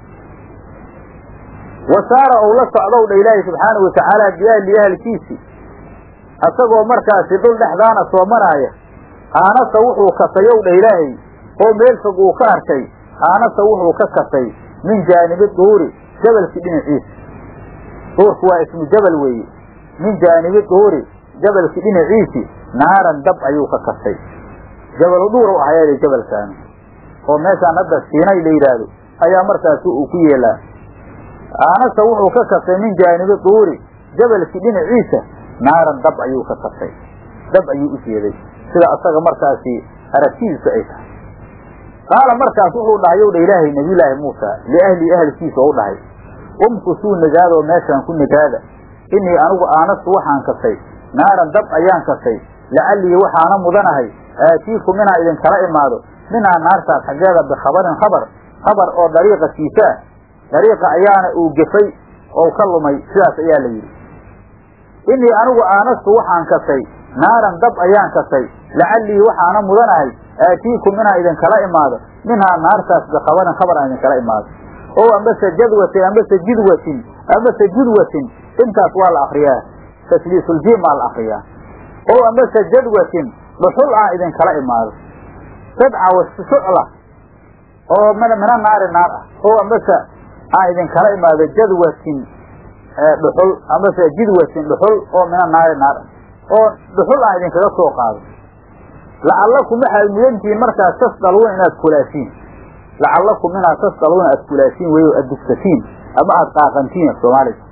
wasaara ou la socdow dha ilaahi subxaanau watacaala biahli ahalkiisi isagoo markaasi dhul dhexdaana soo maraaya aanasa wuxuu kasayow dha ilaahay oo meel fog uu ka arkay aanasa wuxuu ka kasay min jaanibi duuri jabalkii dhinaciisa duurku waa ismu jabal weeye min jaanibi duuri jabalkii dhinaciisi naaran dab ayuu ka kasay jabalu dhuur ahayeeda jabalkaani oo meeshaan hadda siinay la yidhaahdo ayaa markaasi uu ku yeelaa aanasa wuxuu ka kasay min jaanibi duuri jabalkii dhinaciisa naaran dab ayuu ka kasay dab ayuu u jeeday sida asaga markaasi aragtidiisu ay tahay qaala markaas wuxuu dhahay ow dha ilaahay nabiyulaahi muusa liahli ahalkiisa ou dhahay umkusuu nagaadoo meeshaan ku nagaada inii anigu aanastu waxaan kasay naaran dab ayaan kasay lacallii waxaana mudanahay aatiikum inaan idinkala imaado minaa naartaas xaggeeda bikhabarin khabar khabar oo dariiqa kiisaa dariiqa ayaana uu gefay oo ka lumay sidaas ayaa la yidhi inii anigu aanastu waxaan kasay naaran dab ayaan kasay lacallii waxaana mudanahay aatiikum inaan idinkala imaado minhaa naartaas bikhabarin khabar aan idinkala imaado oo ambase jadwatin ambase jidwatin ambase judwatin intaas waa la akriyaa tasliisuljiim aa la akriyaa oo ambase jadwatin dhuxul aan idinkala imaado sadca wasucla oo mina naari naar ah oo ambase aan idinkala imaado jadwatin dhuxul ambase jidwatin dhuxul oo mina naari naar ah oo dhuxul aan idinkaga soo qaado lacallakum waxaad mudantihiin markaas tasdaluuna inaad kulaasiin lacallakum inaad tasdaluuna aad kulaasiin wey aad dugsatiin ama aad qaaqantiin soomaalida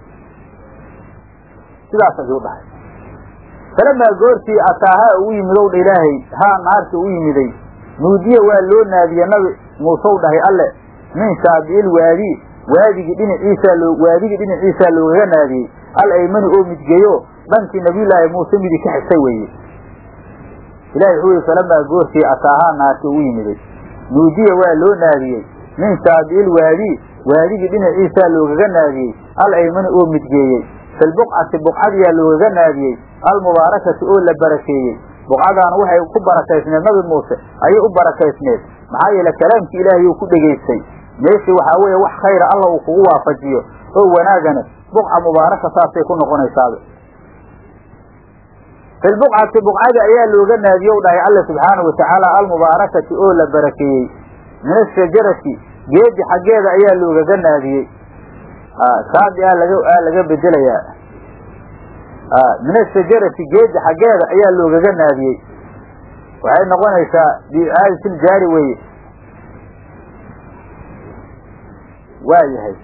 sidaas ayuu dhahay falamaa goortii ataahaa ugu yimidow dha ilaahay haa naarta u yimiday nuudiya waa loo naadiye nabi muusew dhahay alle min shaabiil waadi waadigii dhinaciisaa loo waadigii dhinaciisaa loogaga naadiyey al aymani oo midgeeyo dhankii nabiyullaahi muuse midi ka xigtay weeye ilahi wuxuu yihi falamaa goortii ataahaa naarta ugu yimiday nuudiya waa loo naadiyey min shaabiil waadi waadigii dhinaciisaa loogaga naadiyey al aymani oo midgeeyey filbuqcati buqcadiyaa loogaga naadiyey almubaarakati oo la barakeeyey buqcadaana waxay ku barakaysneed nabi muuse ayay u barakaysneed maxaa yeele kalaamkii ilaahay uu ku dhegaystay meeshii waxaa weeye wax khayra alla uu kugu waafajiyo oo wanaagana buqca mubaaraka saasay ku noqonaysaaba filbuqcati buqcadi ayaa looga naadiye u dhahay alla subxaanau watacaala almubaarakati oo la barakeeyey min ashajarati geedi xaggeeda ayaa loogaga naadiyey saadi a laga aa laga bedelayaa min ashajarati geedi xaggeeda ayaa loogaga naadiyey waxay noqonaysaa biicaadatiljaari weye waa yahay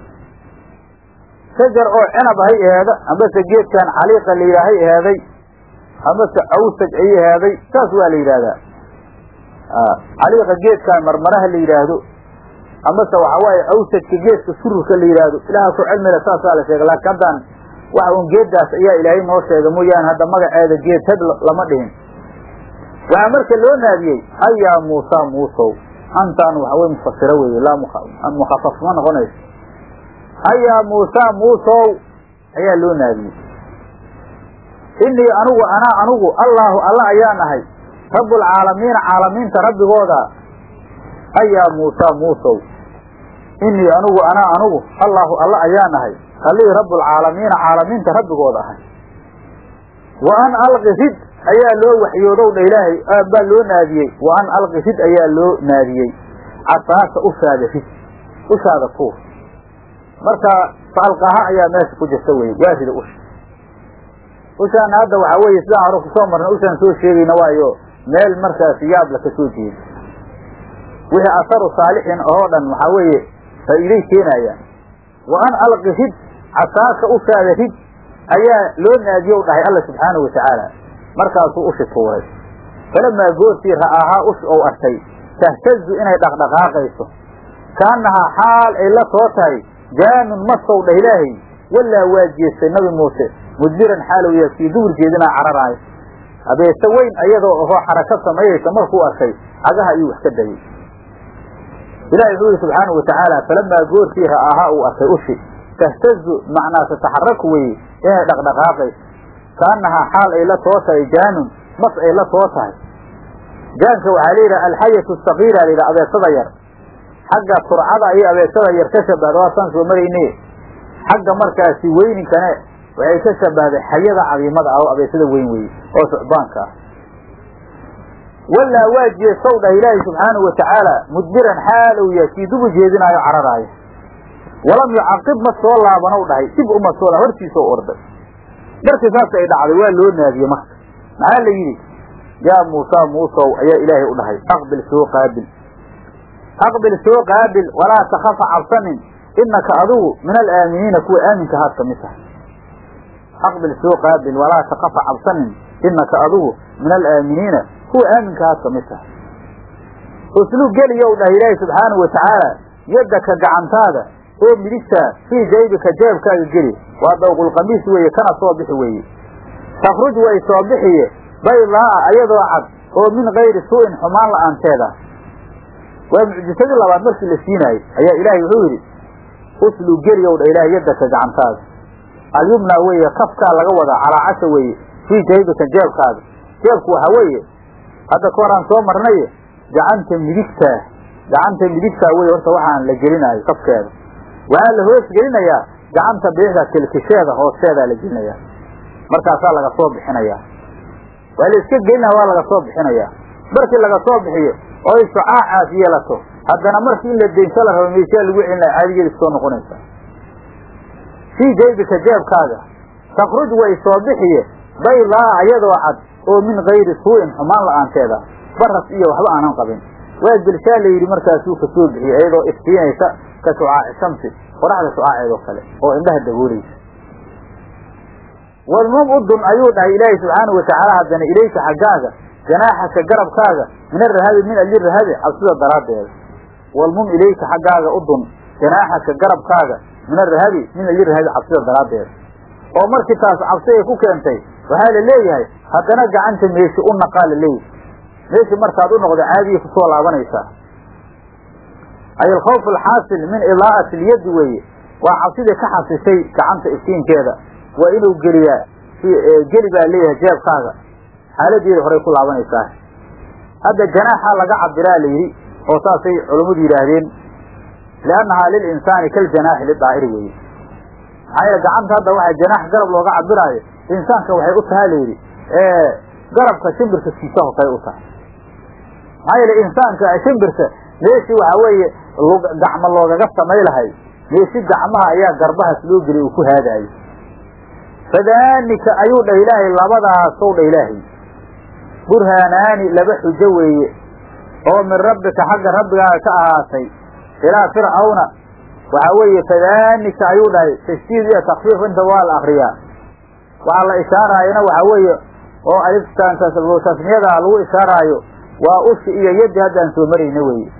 shajar oo cinab hay aheeda amase geedkan caliiqa la yidhaahay aheeday amase awsaj ay aheeday saas waa la yidhaahdaa caliiqa geedkan marmaraha la yidhaahdo amase waxa waaye awsajka geedka sururka la yidhaahdo ilaha ku cilmile saasaa la sheega laakiin haddaan waxa un geeddaas ayaa ilaahay noo sheega mooyaane hadda magaceeda geed had lama dhihin waxaa marka loo naadiyey ayaa muusa muusow antaan waxawey mufasiro weeye laa mukhafaf ma noqonayso hayaa muusaa muusow ayaa loo naadiyey inii anigu anaa anigu allaahu alla ayaan ahay rabbulcaalamiina caalamiinta rabbigooda hayaa muusaa muusow inii anigu anaa anigu allaahu alla ayaan ahay allihii rabbulcaalamiina caalamiinta rabbigooda ahay wa an alqi rid ayaa loo waxyoodow dha ilaahay baa loo naadiyey wa an alqi rid ayaa loo naadiyey casaaka ushaada rid ushaada tuur marka faalqaha ayaa meesha ku jirta weye waa rida usha ushaana hadda waxaa weeye sidaan hore kusoo marnay ushaan soo sheegayna waayo meel markaasi yaabla ka soo jeeda wixii asaru saalixin oo dhan waxaa weeye faa'iiday keenayaan wa an alqi rid casaaka ushaada rid ayaa loo naadiyow dhahay alla subxaanahu watacaala markaasuu ushi tuuray falamaa goortii ra'aahaa ush ou arkay tahtazu inay dhaqdhaqaaqayso kaannahaa xaal ay la soo tahay jaanun masow dhah ilaahay walaa waa jeestay nabi muuse mudbiran xaalow yaa kii duhur jeedinaa cararaayo abeese weyn ayadoo ahoo xaraka samaynaysa markuu arkay cagaha ayuu wax ka dayay ilahi wuxuu yihi subxaanahu watacaala falamaa goortii ra'aahaa uu arkay ushi tahtazu macnaa tataxaraku weye inay dhaqdhaqaaqayso kaannahaa xaal ay la soo tahay jaanun mas ay la soo tahay jaanka waxaa la yidhaha alxayatu sakiira la yidhaha abeesada yar xagga surcada ayay abeesada yar ka shabahda waasaan soo marayne xagga markaasi weyninkane waxay ka shabahday xayada cadiimada ah oo abeesada weyn weye oo sucbaanka ah walaa waa jeesow dhah ilaahi subxaanahu watacaala mudbiran xaalow yaa kii dubu jeedinaayo cararaayo walam yucaqib ma soo laabanow dhahay dib uma soo laab hortiisoo orday markii saas ay dhacday waa loo naadiyey marka maxaa la yidhi yaa muusaa muusow ayaa ilaahay u dhahay aqbil soo qaabil aqbil soo qaabil walaa takafa cabsanin inaka adigu min alaaminiina kuwa aaminka haad ka mid tahay aqbil soo qaabil walaa takafa cabsanin inaka adigu min alaaminiina kuwa aaminka haad ka mid tahay uslug geliyow dhahay ilaahay subxaanahu watacaala yaddaka gacantaada oo midigtaa fii jaybika jeebkaaga geli waa dawqulqamiis weeye kana soo bixi weeye takhruj way soo bixiye baydaa'a ayadoo cad oo min kayri suu'in xumaan la'aanteeda waa mucjisadii labaad markii la siinaayey ayaa ilaahay wuxuu yidhi uslug geliyow dha ilaahay yaddaka gacantaada alyumnaa weeye kafkaa laga wadaa calaacasha weeye fii jaybika jeebkaaga jeebku waxaa weeye hadda ka horaan soo marnaye gacanta midigtaa gacanta midigtaa weye horta waxaan la gelinaayo kafkeeda waxaa la hoos gelinayaa gacanta biixda kilkisheeda hoosteedaa la gelinayaa markaasaa laga soo bixinayaa waa la iska gelinaya waa laga soo bixinayaa markii laga soo bixiyo oo ay sucaacaas yeelato haddana markii in la daynsho la rabo meeshaa lagu celinaya caadigeeda soo noqonaysaa fii jaybika jeebkaaga takhruj way soo bixiye baydaa ayadoo cad oo min kayri suu'in xumaan la'aanteeda baras iyo waxba aanan qabin waa gelshaa la yidhi markaasuu ka soo bixiyey iyadoo iftiinaysa ka shucaaci shamsi qoraxda shucaaceedoo kale oo indhaha daboolaysa wadmum udun ayuu dhahay ilaahay subxaanahu watacaala haddana ilayka xaggaaga janaaxaka garabkaaga min arahabi min ajli rahabi cabsida daraaddeeda walmum ilayka xaggaaga udun janaaxaka garabkaaga min arahabi min ajli rahabi cabsida daraaddeeda oo markii taas cabsi ay ku keentay waxaa la leeyahay haddana gacanta meeshi u naqaa la leeyahay meeshii markaad u noqdo caadiya kusoo laabanaysaa ay alkhawf alxaasil min idaa'ati ilyaddi weeye waa cabsidii ka xasishay gacanta iftiinkeeda waa inuu geliyaa geli baa leeyahay jeebkaaga xaaladeeda horey ku laabanaysaa hadda janaaxa laga cabiraa la yidhi oo saasay culummadu yidhaahdeen liannahaa lilinsaani kaljanaaxi lidaa'iri weeye maxaa yeele gacanta hadda waxaa janaax garab looga cabiraayo insaanka waxay u tahay layidhi garabka shimbirka kiisaho kale u tahay maxaa yeele insaanka shimbirka meeshii waxaa weeye gacmo loogaga samay lahay meeshi gacmaha ayaa garbahaas loo geliyay uu ku haadaayo fadaanika ayuu dhah ilaahay labadaasow dhah ilaahay burhaanaani laba xujo weeye oo min rabbika xagga rabbigaaga ka ahaatay ilaa fircawna waxaa weeye fadaanika ayuu dhahay tashdiid iyo takfiif inta waa la akriyaa waxaa la ishaaraayana waxaa weeye oo aliftan tasniyada lagu ishaaraayo waa ushi iyo yaddi haddaan soo marayna weye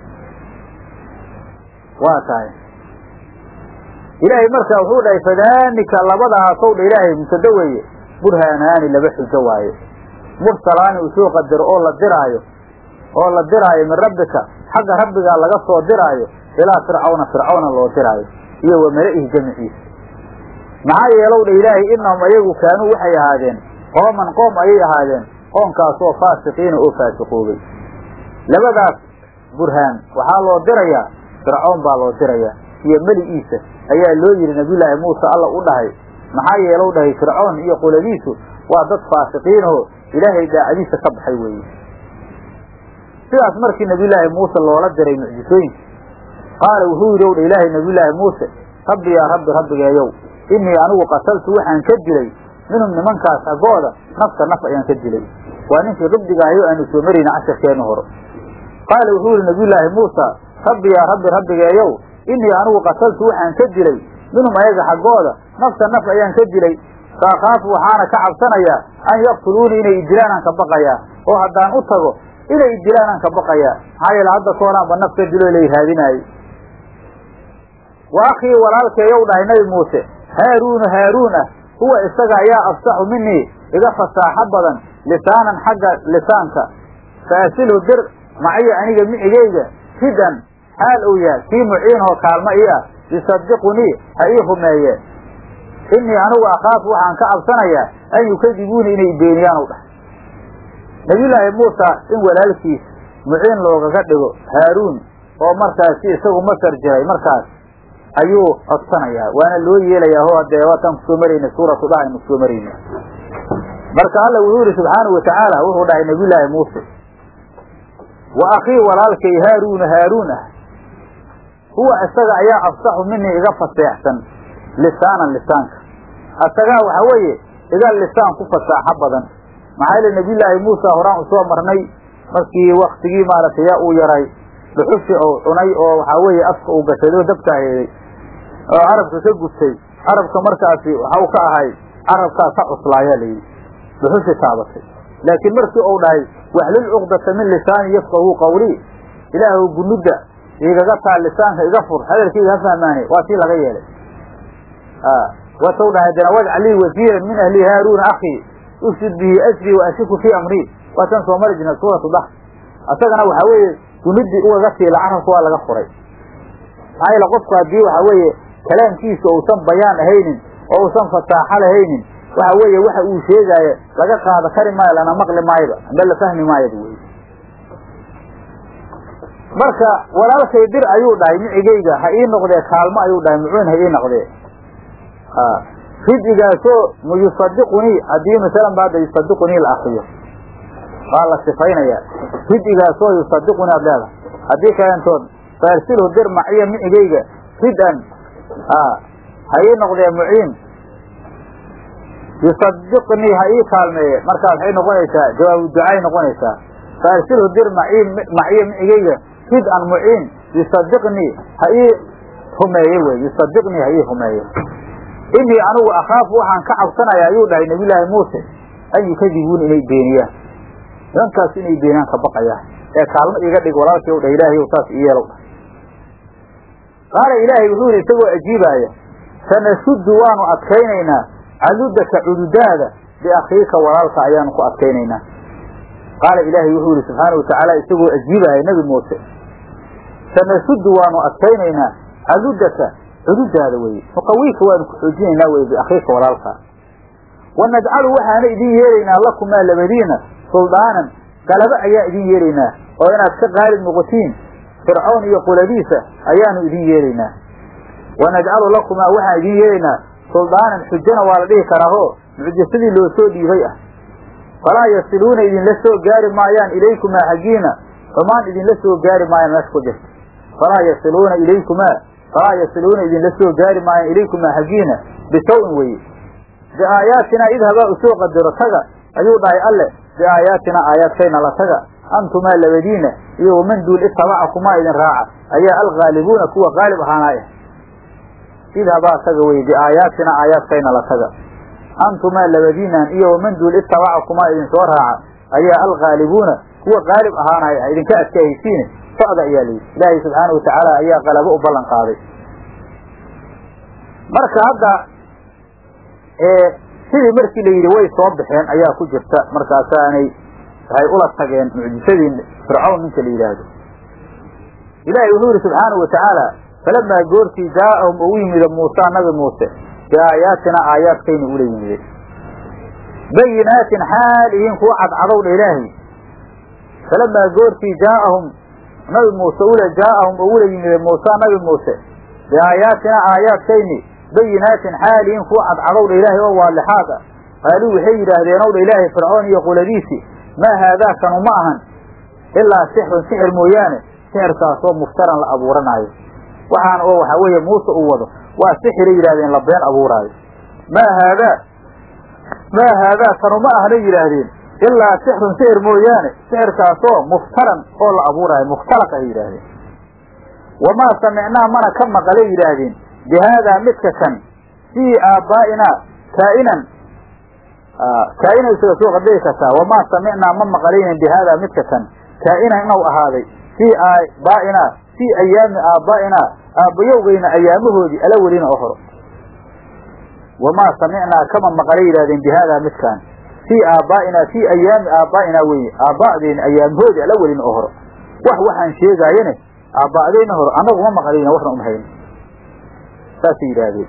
waa tahay ilaahay markaa wuxuu dhahay fadaanika labadaasow dha ilaahay mubtado weeye burhaanaani laba xujo waaye mursalaani uu soo qadaro oo la diraayo oo la diraayo min rabbika xagga rabbigaa laga soo diraayo ilaa fircawna fircawna loo diraayo iyo wa mala'ihi jamiciisa maxaa yeelow dha ilaahay inahum ayagu kaanuu waxay ahaadeen qooman qoom ayay ahaadeen qoomkaasoo faasiqiina oo faasiqoobay labadaas burhaan waxaa loo dirayaa fircawn baa loo dirayaa iyo meli'iisa ayaa loo yidhi nabiyullaahi muuse alla u dhahay maxaa yeelow dhahay fircoon iyo qoladiisu waa dad faasiqiinoo ilaahay daacadiisa ka baxay weeye sidaas markii nabiyullaahi muuse loola diray mucjisooyinka qaala wuxuu yidhi ow dha ilaahay nabiyullaahi muuse rabbi yaa rabbi rabbigeeyow innii anigu qataltu waxaan ka dilay minhum nimankaas xaggooda nafta naf ayaan ka dilay waa ninkii qibdiga ahayo aanu soo marayna casharkeenna hore qaala wuxuu yihi nabiyullaahi muusa rabbi yaa rabbi rabbigeeyow innii anigu qataltu waxaan ka dilay minhum ayaga xaggooda nafta naf ayaan ka dilay faakaafu waxaana ka cabsanayaa an yaqtuluuni inay idilaanaan ka baqayaa oo haddaan u tago inay idilaanaan ka baqayaa maxaa yeele hadda koonaanba naf ka dilo lay raadinaayey wa akhii walaalkeeyow dhahay nabi muuse haaruunu haaruun ah huwa isaga ayaa afsaxu minii iga fasaaxo badan lisaanan xagga lisaanka faasilhu dir maciyo aniga micigeyga hidan xaal uu yahay kii muciinoo kaalmo ii ah yusadiqunii ha ii rumeeye innii anigu akhaafu waxaan ka cabsanayaa an yukadibuuni inay beeniyaan u dhahay nabiyullaahi muusa in walaalkiis muciin loogaga dhigo haaruun oo markaasi isagu masar jiray markaas ayuu codsanayaa waana loo yeelayaa ho haddee waataan kusoo marayna suuratu dhaha aynu kusoo marayna marka alla wuxuu yihi subxaanahu watacaala wuxuu dhahay nabiyullaahi muuse wa akhii walaalkay haaruuna haaruun ah huwa isaga ayaa afsaxu minii iga faseexsan lisaanan lisaanka isagaa waxa weeye iga lisaan ku fasaaxo badan maxaa yeele nabiyullaahi muusa horaan usoo marnay markii waktigii maaragtay yaa uu yaray dhuxushi oo cunay oo waxaa weeye afka uu gashado dabkaa heeday oo carabka ka gubtay carabka markaasi waxa uu ka ahay carabkaas ha cuslaayaa layidhi dhuxushi taabatay laakiin markii uu dhahay waxlul cuqdata min lisaani yafqahu qawlii ilaahu gunudda igaga taa lisaanka iga fur hadalkayga ha fahmaane waa tii laga yeelay watau dhahay dana wajcal lii wasiiran min ahli haaruuna akhii ufsid bihi asrii wa ashiku fii amrii waataan soo mari jirna suuratu dah isagana waxa weeye gunudii ugaga tiila carabka waa laga furay maxaa yeele qofku haddii waxa weeye kalaamkiisa uusan bayaan ahaynin oo uusan fasaaxo lahaynin waxa weeye waxa uu sheegaayo laga qaado kari maayo lana maqli maayoba amba la fahmi maayoba wey marka walaalkay dir ayuu dhahay micigayga ha ii noqdee kaalmo ayuu dhahay mucuun ha ii noqdee rid'igaasoo yusadiqunii haddii masalan ba hadda yusadiqunii la akriyo waa la sifaynayaa rid'igaasoo yusadiqunii ad leedahay haddii kalentood faarsilhu dir maciya micigayga rid-an ha ii noqdee muciin yusadiqnii ha ii kaalmeeye markaas waxay noqonaysaa jawaabu ducaay noqonaysaa faarsilhu dir maci maciya micigayga rid-an muciin yusadiqnii ha ii rumeeye wey yusadiqnii ha ii rumeeye inii anigu akhaafu waxaan ka cabsanaya ayuu dhahay nabiyullaahi muuse an yukadibuuni inay beeniyaan nimankaas inay beeniyaan ka baqayaan ee kaalmo iga dhig walaalkii u dhah ilaahay saas i yeelow dhah qaala ilaahay wuxuu yidhi isagoo ajiibaaya sanashuddu waanu adkaynaynaa cadudaka cududaada biakhiika walaalka ayaanu ku adkaynaynaa qaala ilaahay wuxuu yihi subxaana watacaala isagoo ajiibaya nebi muuse sanashuddu waanu adkaynaynaa cadudaka cududaada weye nuqawiika waanu ku xoojinaynaa weye biakhiika walaalka wanajcalu waxaana idin yeelaynaa lakumaa labadiina suldaanan galabo ayaa idin yeelaynaa oo inaad ka qaalib noqotiin fircoon iyo quladiisa ayaanu idin yeelaynaa wanajcalu lakumaa waxaan idin yeelaynaa suldaanan xujana waa la dhihi karaaho mucjisadii loo soo dhiibay ah falaa yasiluuna idinla soo gaari maayaan ilaykumaa xaggiina xumaan idinla soo gaari maayaan meesha ku jirta falaa yasiluuna ilaykumaa falaa yasiluuna idinla soo gaari maayaan ilaykumaa xaggiina bisaw-in weye biaayaatinaa idhabaa usoo qadaro taga ayuu dhahay alle biaayaatinaa aayaadkayna la taga antumaa labadiina iyo waman duul itabaca kumaa idin raaca ayaa alghaalibuuna kuwa qaalib ahaanaa ah idhabaa taga weye biaayaatina aayaadkayna la taga antumaa labadiinan iyo waman duul itabaca kumaa idin soo raaca ayaa alghaalibuuna kuwa qaalib ahaanaya ah idinka adkaahaysiine socda ayaa layidhi ilaahay subxaana watacaala ayaa qalabo u ballan qaaday marka hadda sidii markii la yidhi way soo baxeen ayaa ku jirta markaasaanay waxay ula tageen mucjisadii fircawn ninka la yidhaahdo ilaahay wuxuu yidhi subxaanahu watacaala falamaa goortii jaa'ahum ugu yimida muusa nabi muuse biaayaatina aayaadkayna ula yimide bayinaatin xaal ihiin kuwa cadcadowdha ilaahay falamaa goortii jaa'ahum nabi muuse ula jaa'ahum ugula yimide muusa nabi muuse biaayaatina aayaadkayni bayinaatin xaal ihiin kuwa cadcadowdha ilaahay oo waalixaad ah qaaluu waxay yidhaahdeen owdha ilaahay fircoon iyo qoladiisii maa haadaa kanu ma ahan ilaa sixrun sixir mooyaane sixirkaasoo muftaran la abuuranaayo waxaana oo waxaa weeye muuse uu wado waa sixiray yidhahdeen la been abuuraayo maa haadaa maa haadaa kanu ma ahna yidhaahdeen ilaa sixrun sixir mooyaane sixirkaasoo muftaran oo la abuuraayo mukhtalaq ay yidhaahdeen wamaa samicnaa mana ka maqalay yidhaahdeen bi haadaa midka kan fii aabbaa'inaa kaa'inan kaa'inan isaga soo qadari kartaa wamaa samicnaa ma maqalaynin bi haadaa midka kan kaa'inan inuu ahaaday fii aabaa'inaa fii ayaami aabbaa'inaa aabbayowgayna ayaamahoodii ala welina oo horo wamaa samicnaa kama maqalay yidhahdeen bi haadaa midkaan fii aabbaa'inaa fii ayaami aabbaa'inaa weye aabba'deyna ayaamahoodii ala welina oo horo wax waxaan sheegaayene aabba'deyna horo annagu ma maqlayna waxna uma hayno saasay yidhaahdeen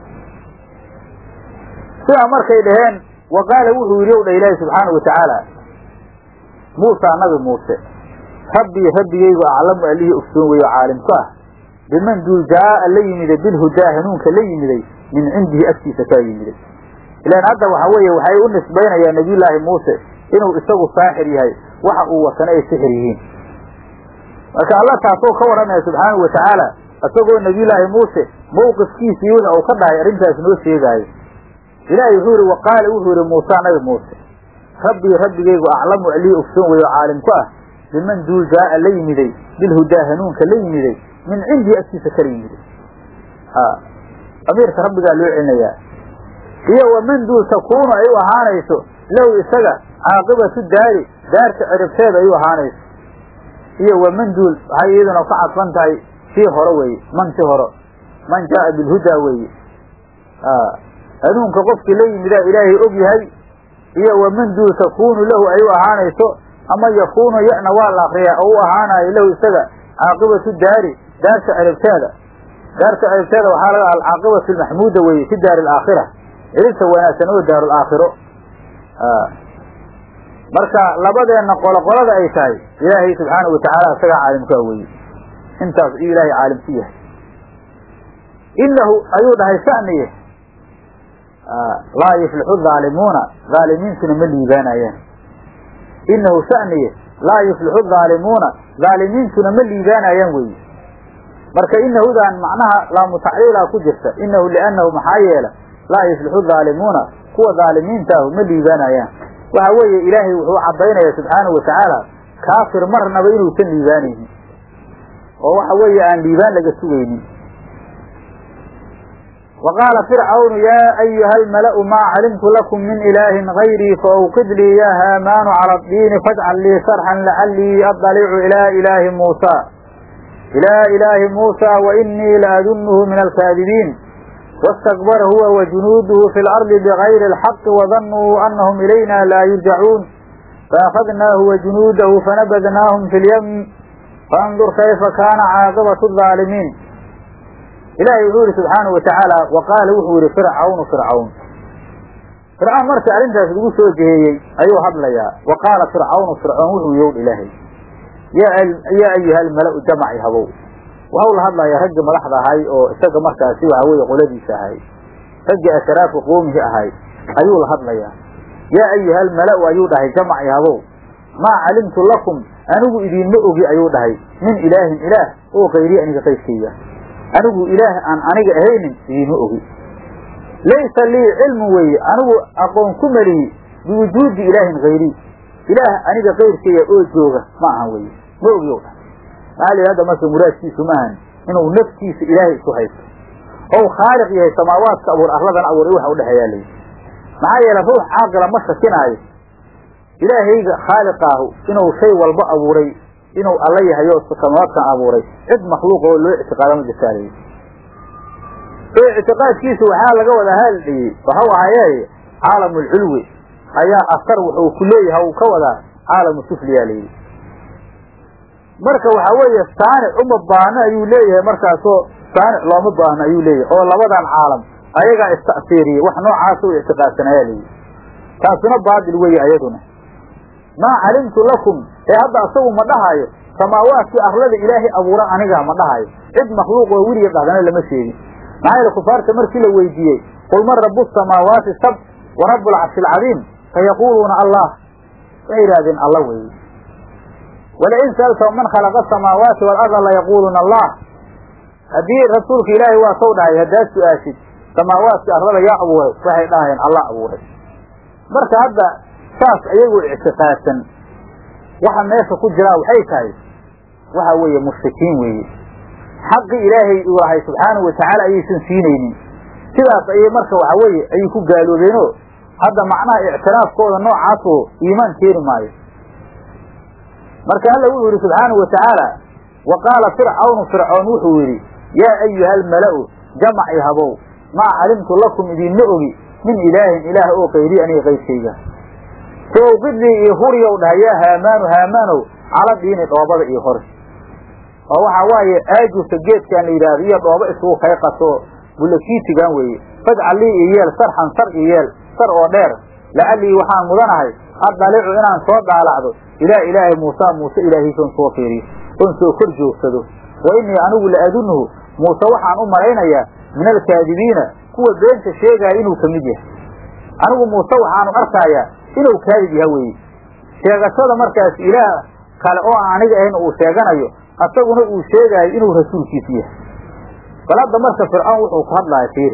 sidaa markay dhaheen wa qaala wuxuu yidhi ow dha ilaahi subxaanau watacaala muusaa nabi muuse rabbii rabbigaygu aclamu allihii ogsoon weyo caalimku ah biman duul jaa'a la yimiday bilhudaa hanuunka la yimiday min cindihi agtiisa kaa yimiday ilaan hadda waxa weeye waxay u nisbaynayaan nabiyullaahi muuse inuu isagu saaxir yahay waxa uu watana ay sixir yihiin marka alla taasoo ka warramaya subxaanau watacaala isagoo nabiyullaahi muuse mawqifkiisii wixi uu ka dhahay arrintaas noo sheegaayo ilaahay wuxuu yihi waqaala wuxuu yihi muusa nabi muuse rabbii rabbigaygu aclamu allihii ogsoon weyo caalimku ah biman duul jaa'a la yimiday bilhudaa hanuunka la yimiday min cindii agtiisa kala yimiday amiirka rabbigaa loo celinayaa iyo waman duul takuunu ay u ahaanayso lahu isaga caaqibatu daari daarta ciribteeda ay u ahaanayso iyo waman duul waxay iyaduna ka cadfan tahay sii hore weeye man si horo man jaa'a bilhudaa weeye hanuunka qofkii la yimidaa ilaahay og yahay iyo waman duul takuunu lahu ay u ahaanayso ama yakuunu yana waa la akriyaa oo u ahaanayo lahu isaga caaqibatu daari daarta ciribteeda daarta ciribteeda waxaa laga alcaaqibatu lmaxmuuda weeye fi daari alaakhira ciribta wanaagsan oo daaru laakhiro marka labadeenna qolo qolada ay tahay ilaahay subxaanau watacaala isagaa caalimkaa weye intaas iyuu ilaahay caalimku yahay inahu ayuu dhahay saniye laa yuflixu haalimuuna haalimiintuna ma liibaanayaan inahu saniye laa yuflixu haalimuuna haalimiintuna ma liibaanayaan weeye marka inahudan macnaha laamu tacliilaa ku jirta inahu liannahu maxaa yeela laa yuflixu haalimuuna kuwa haalimiintaahu ma liibaanayaan waxa weeye ilaahay wuxuu caddaynaya subxaanahu watacaala kaafir marnaba inuusan liibaanaynin oo waxa weeye aan liibaan laga sugaynin wa qaala fircawnu yaa ayuha almala'u maa calimtu lakum min ilaahin gayrii faawqid lii ya haamaanu cala addiini fajcal lii sarxan lacallii adalicu ilaa ilaahi muusa ilaa ilaahi muusa wa inii la adunnuhu min alkaadibiin wastakbara huwa wa junuuduhu fi lardi bigayri alxaqi wadannuu anahum ilayna laa yurjacuun faأkhadnaahu wa junuudahu fanabadnaahum fi lyam faandur kayfa kaana caaqibatu الظaalimiin ilaahay wuxuu yihi subxaanahu watacaala wa qaala wuxuu yihi fircawnu fircawn fircawn markii arrintaas lagu soo jeheeyey ayuu hadlayaa wa qaala fircawnu fircoon wuxuu yowdh ilaahay yaa ayuha almala-u jamaci habow waxau la hadlayaa raggii madaxda ahay oo isaga markaasi waxa weeye qoladiisa ahay raggii ashraafu qoomihi ahay ayuu la hadlayaa yaa ayuha almala-u ayuu dhahay jamaci habow maa calimtu lakum anigu idiinma ogi ayuu dhahay min ilaahin ilaah oo kayrii aniga qaydkayga anigu ilaah aan aniga ahaynin idiinma ogi laysa lii cilmu weeye anigu aqoon ku melihi biwujuudi ilaahin hayrii ilaah aniga kayrkaya oo jooga ma ahan weye ma ogi o maxaa la hadda marka muraadkiisu maahan inuu naftiisa ilaahay isu haysto ou khaaliq yahay samaawaadka abuur arladan abuuray waxa udhexeeyaa layi maxaa yeele ruux caaqila ma shakinaayo ilaahayga khaaliqaahu inuu shay walba abuuray inuu alla yahayo samaawaadkan abuuray cid makhluuq oo loo ictiqaada ma jirtaa layi oo ictiqaadkiisu waxaa laga wada haaldhiyey waxau ahayee caalamulculwi ayaa asar wuxuu ku leeyahay uu ka wadaa caalamu sufliyaa layidhi marka waxa weeye saanic uma baahno ayuu leeyahay markaasoo saanic looma baahno ayuu leeyahay oo labadan caalam ayagaa ista'siiriyey wax noocaasa u ictiqaadsanayaa leeyihi taasuna baadil weeye ayaduna maa calimtu lakum ee hadda asagu ma dhahayo samaawaadkii arlada ilaahay abuura anigaa ma dhahayo cid makhluuq oo weliga dhahdana lama sheegin maxaa yeele kufaarta markii la weydiiyey qul man rabu samaawaati sab wa rabu alcarshi alcadiim fayaquuluuna allah waxay yidhahdeen alla weeye walain sa'altahum man khalaqa asamaawaati waalarda layaquuluuna allah haddii rasuulka ilaahay waa saw dhahay haddaad su-aashid samaawaadkii arlada yaa abuuray waxay dhahayeen allah abuuray marka hadda saas ayagoo ictiqaadsan waxa meesha ku jiraa waxay tahay waxa weeye mushrikiin weeye xaqii ilaahay uu lahay subxaanahu watacaala ayaysan siinaynin sidaas ayay marka waxa weeye ayay ku gaaloobeenoo hadda macnaha ictiraafkooda noocaasoo iimaan keeni maayo marka alla wuxuu yidhi subxaanahu watacaala wa qaala fircawnu fircoon wuxuu yidhi yaa ayuha almala'u jamac i habow maa calimtu lakum idinma ogi min ilaahin ilaah oo kayri aniga qaydkayga sowqidii iyo huriyow dhahay yaa haamaanu haamaanow cala diini dhoobada iyo hori oo waxaa waaye aajurka geedkan la yidhaahdo iyo dhoobo isugu kayqato bulakiitigan weeye fajcal lii iyo yeel sarxan sar iyo yeel sar oo dheer lacallii waxaan mudanahay addalicu inaan soo dhaalacdo ilaa ilaahi muusa muuse ilaahiisan soo fiiriyo oon soo kor joogsado wa innii anigu la adunnuhu muuse waxaan u malaynayaa min alkaadibiina kuwa beenta sheegaya inuu ka mid yahay anigu muuse waxaanu arkaayaa inuu kaadib yaha weeye sheegashada markaas ilaah kale oo aan aniga ahayn uu sheeganayo asaguna uu sheegaayo inuu rasuulkiisu yahay bal hadda marka fircoon wuxuu ku hadlaya fiiri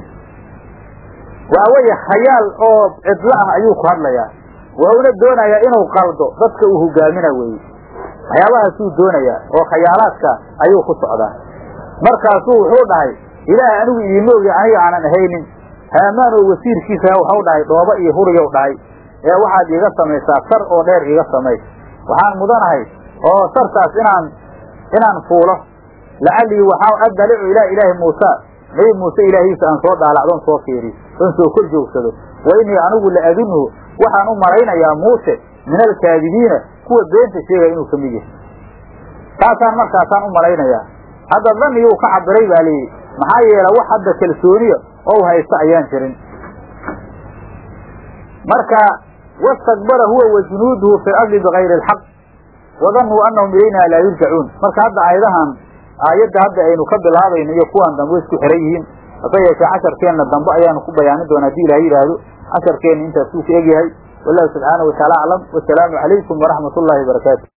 waa weye khayaal oo cidlo ah ayuu ku hadlayaa wuxuuna doonayaa inuu qaldo dadka uu hogaamina weeye waxyaabahaasuu doonayaa oo khayaalaadka ayuu ku socdaa markaasuu wuxuu dhahay ilaah anigu idiima ogi aniga aanan ahaynin haamaan oo wasiirkiisa waxau dhahay dhooba iyo huriyow dhahay ee waxaad iiga samaysaa sar oo dheer iiga samay waxaan mudanahay oo sartaas inaan inaan fuulo lacallii waxaa addalicu ilaa ilaahi muusa nabi muuse ilaahiisa aan soo dhaalacdoon soo fiiriyo oon soo kor joogsado wa innii anigu la adunhu waxaan u malaynayaa muuse min alkaadibiina kuwa beenta sheegaya inuu ka mid yahay taasaan markaasaan u malaynayaa hadda daniyuu ka cabiray baa layidhi maxaa yeele wax hadda kalsooniya oo haysta ayaan jirin marka wastakbara huwa wa junuuduhu fi lardi bigayri alxaq wadannuu annahum ilayna laa yurjacuun marka hadda aayadahan aayadda hadda aynu ka bilaabayno iyo kuwaan dambe isku xiran yihiin hase yeeshee casharkeenna dambe ayaanu ku bayaanin doona hadii ilaha yidhaahdo casharkeenna intaasuu ka egyahay wallahu subxaanahu wataala aclam wasalaamu calaykum waraxmat ullahi wabarakaatu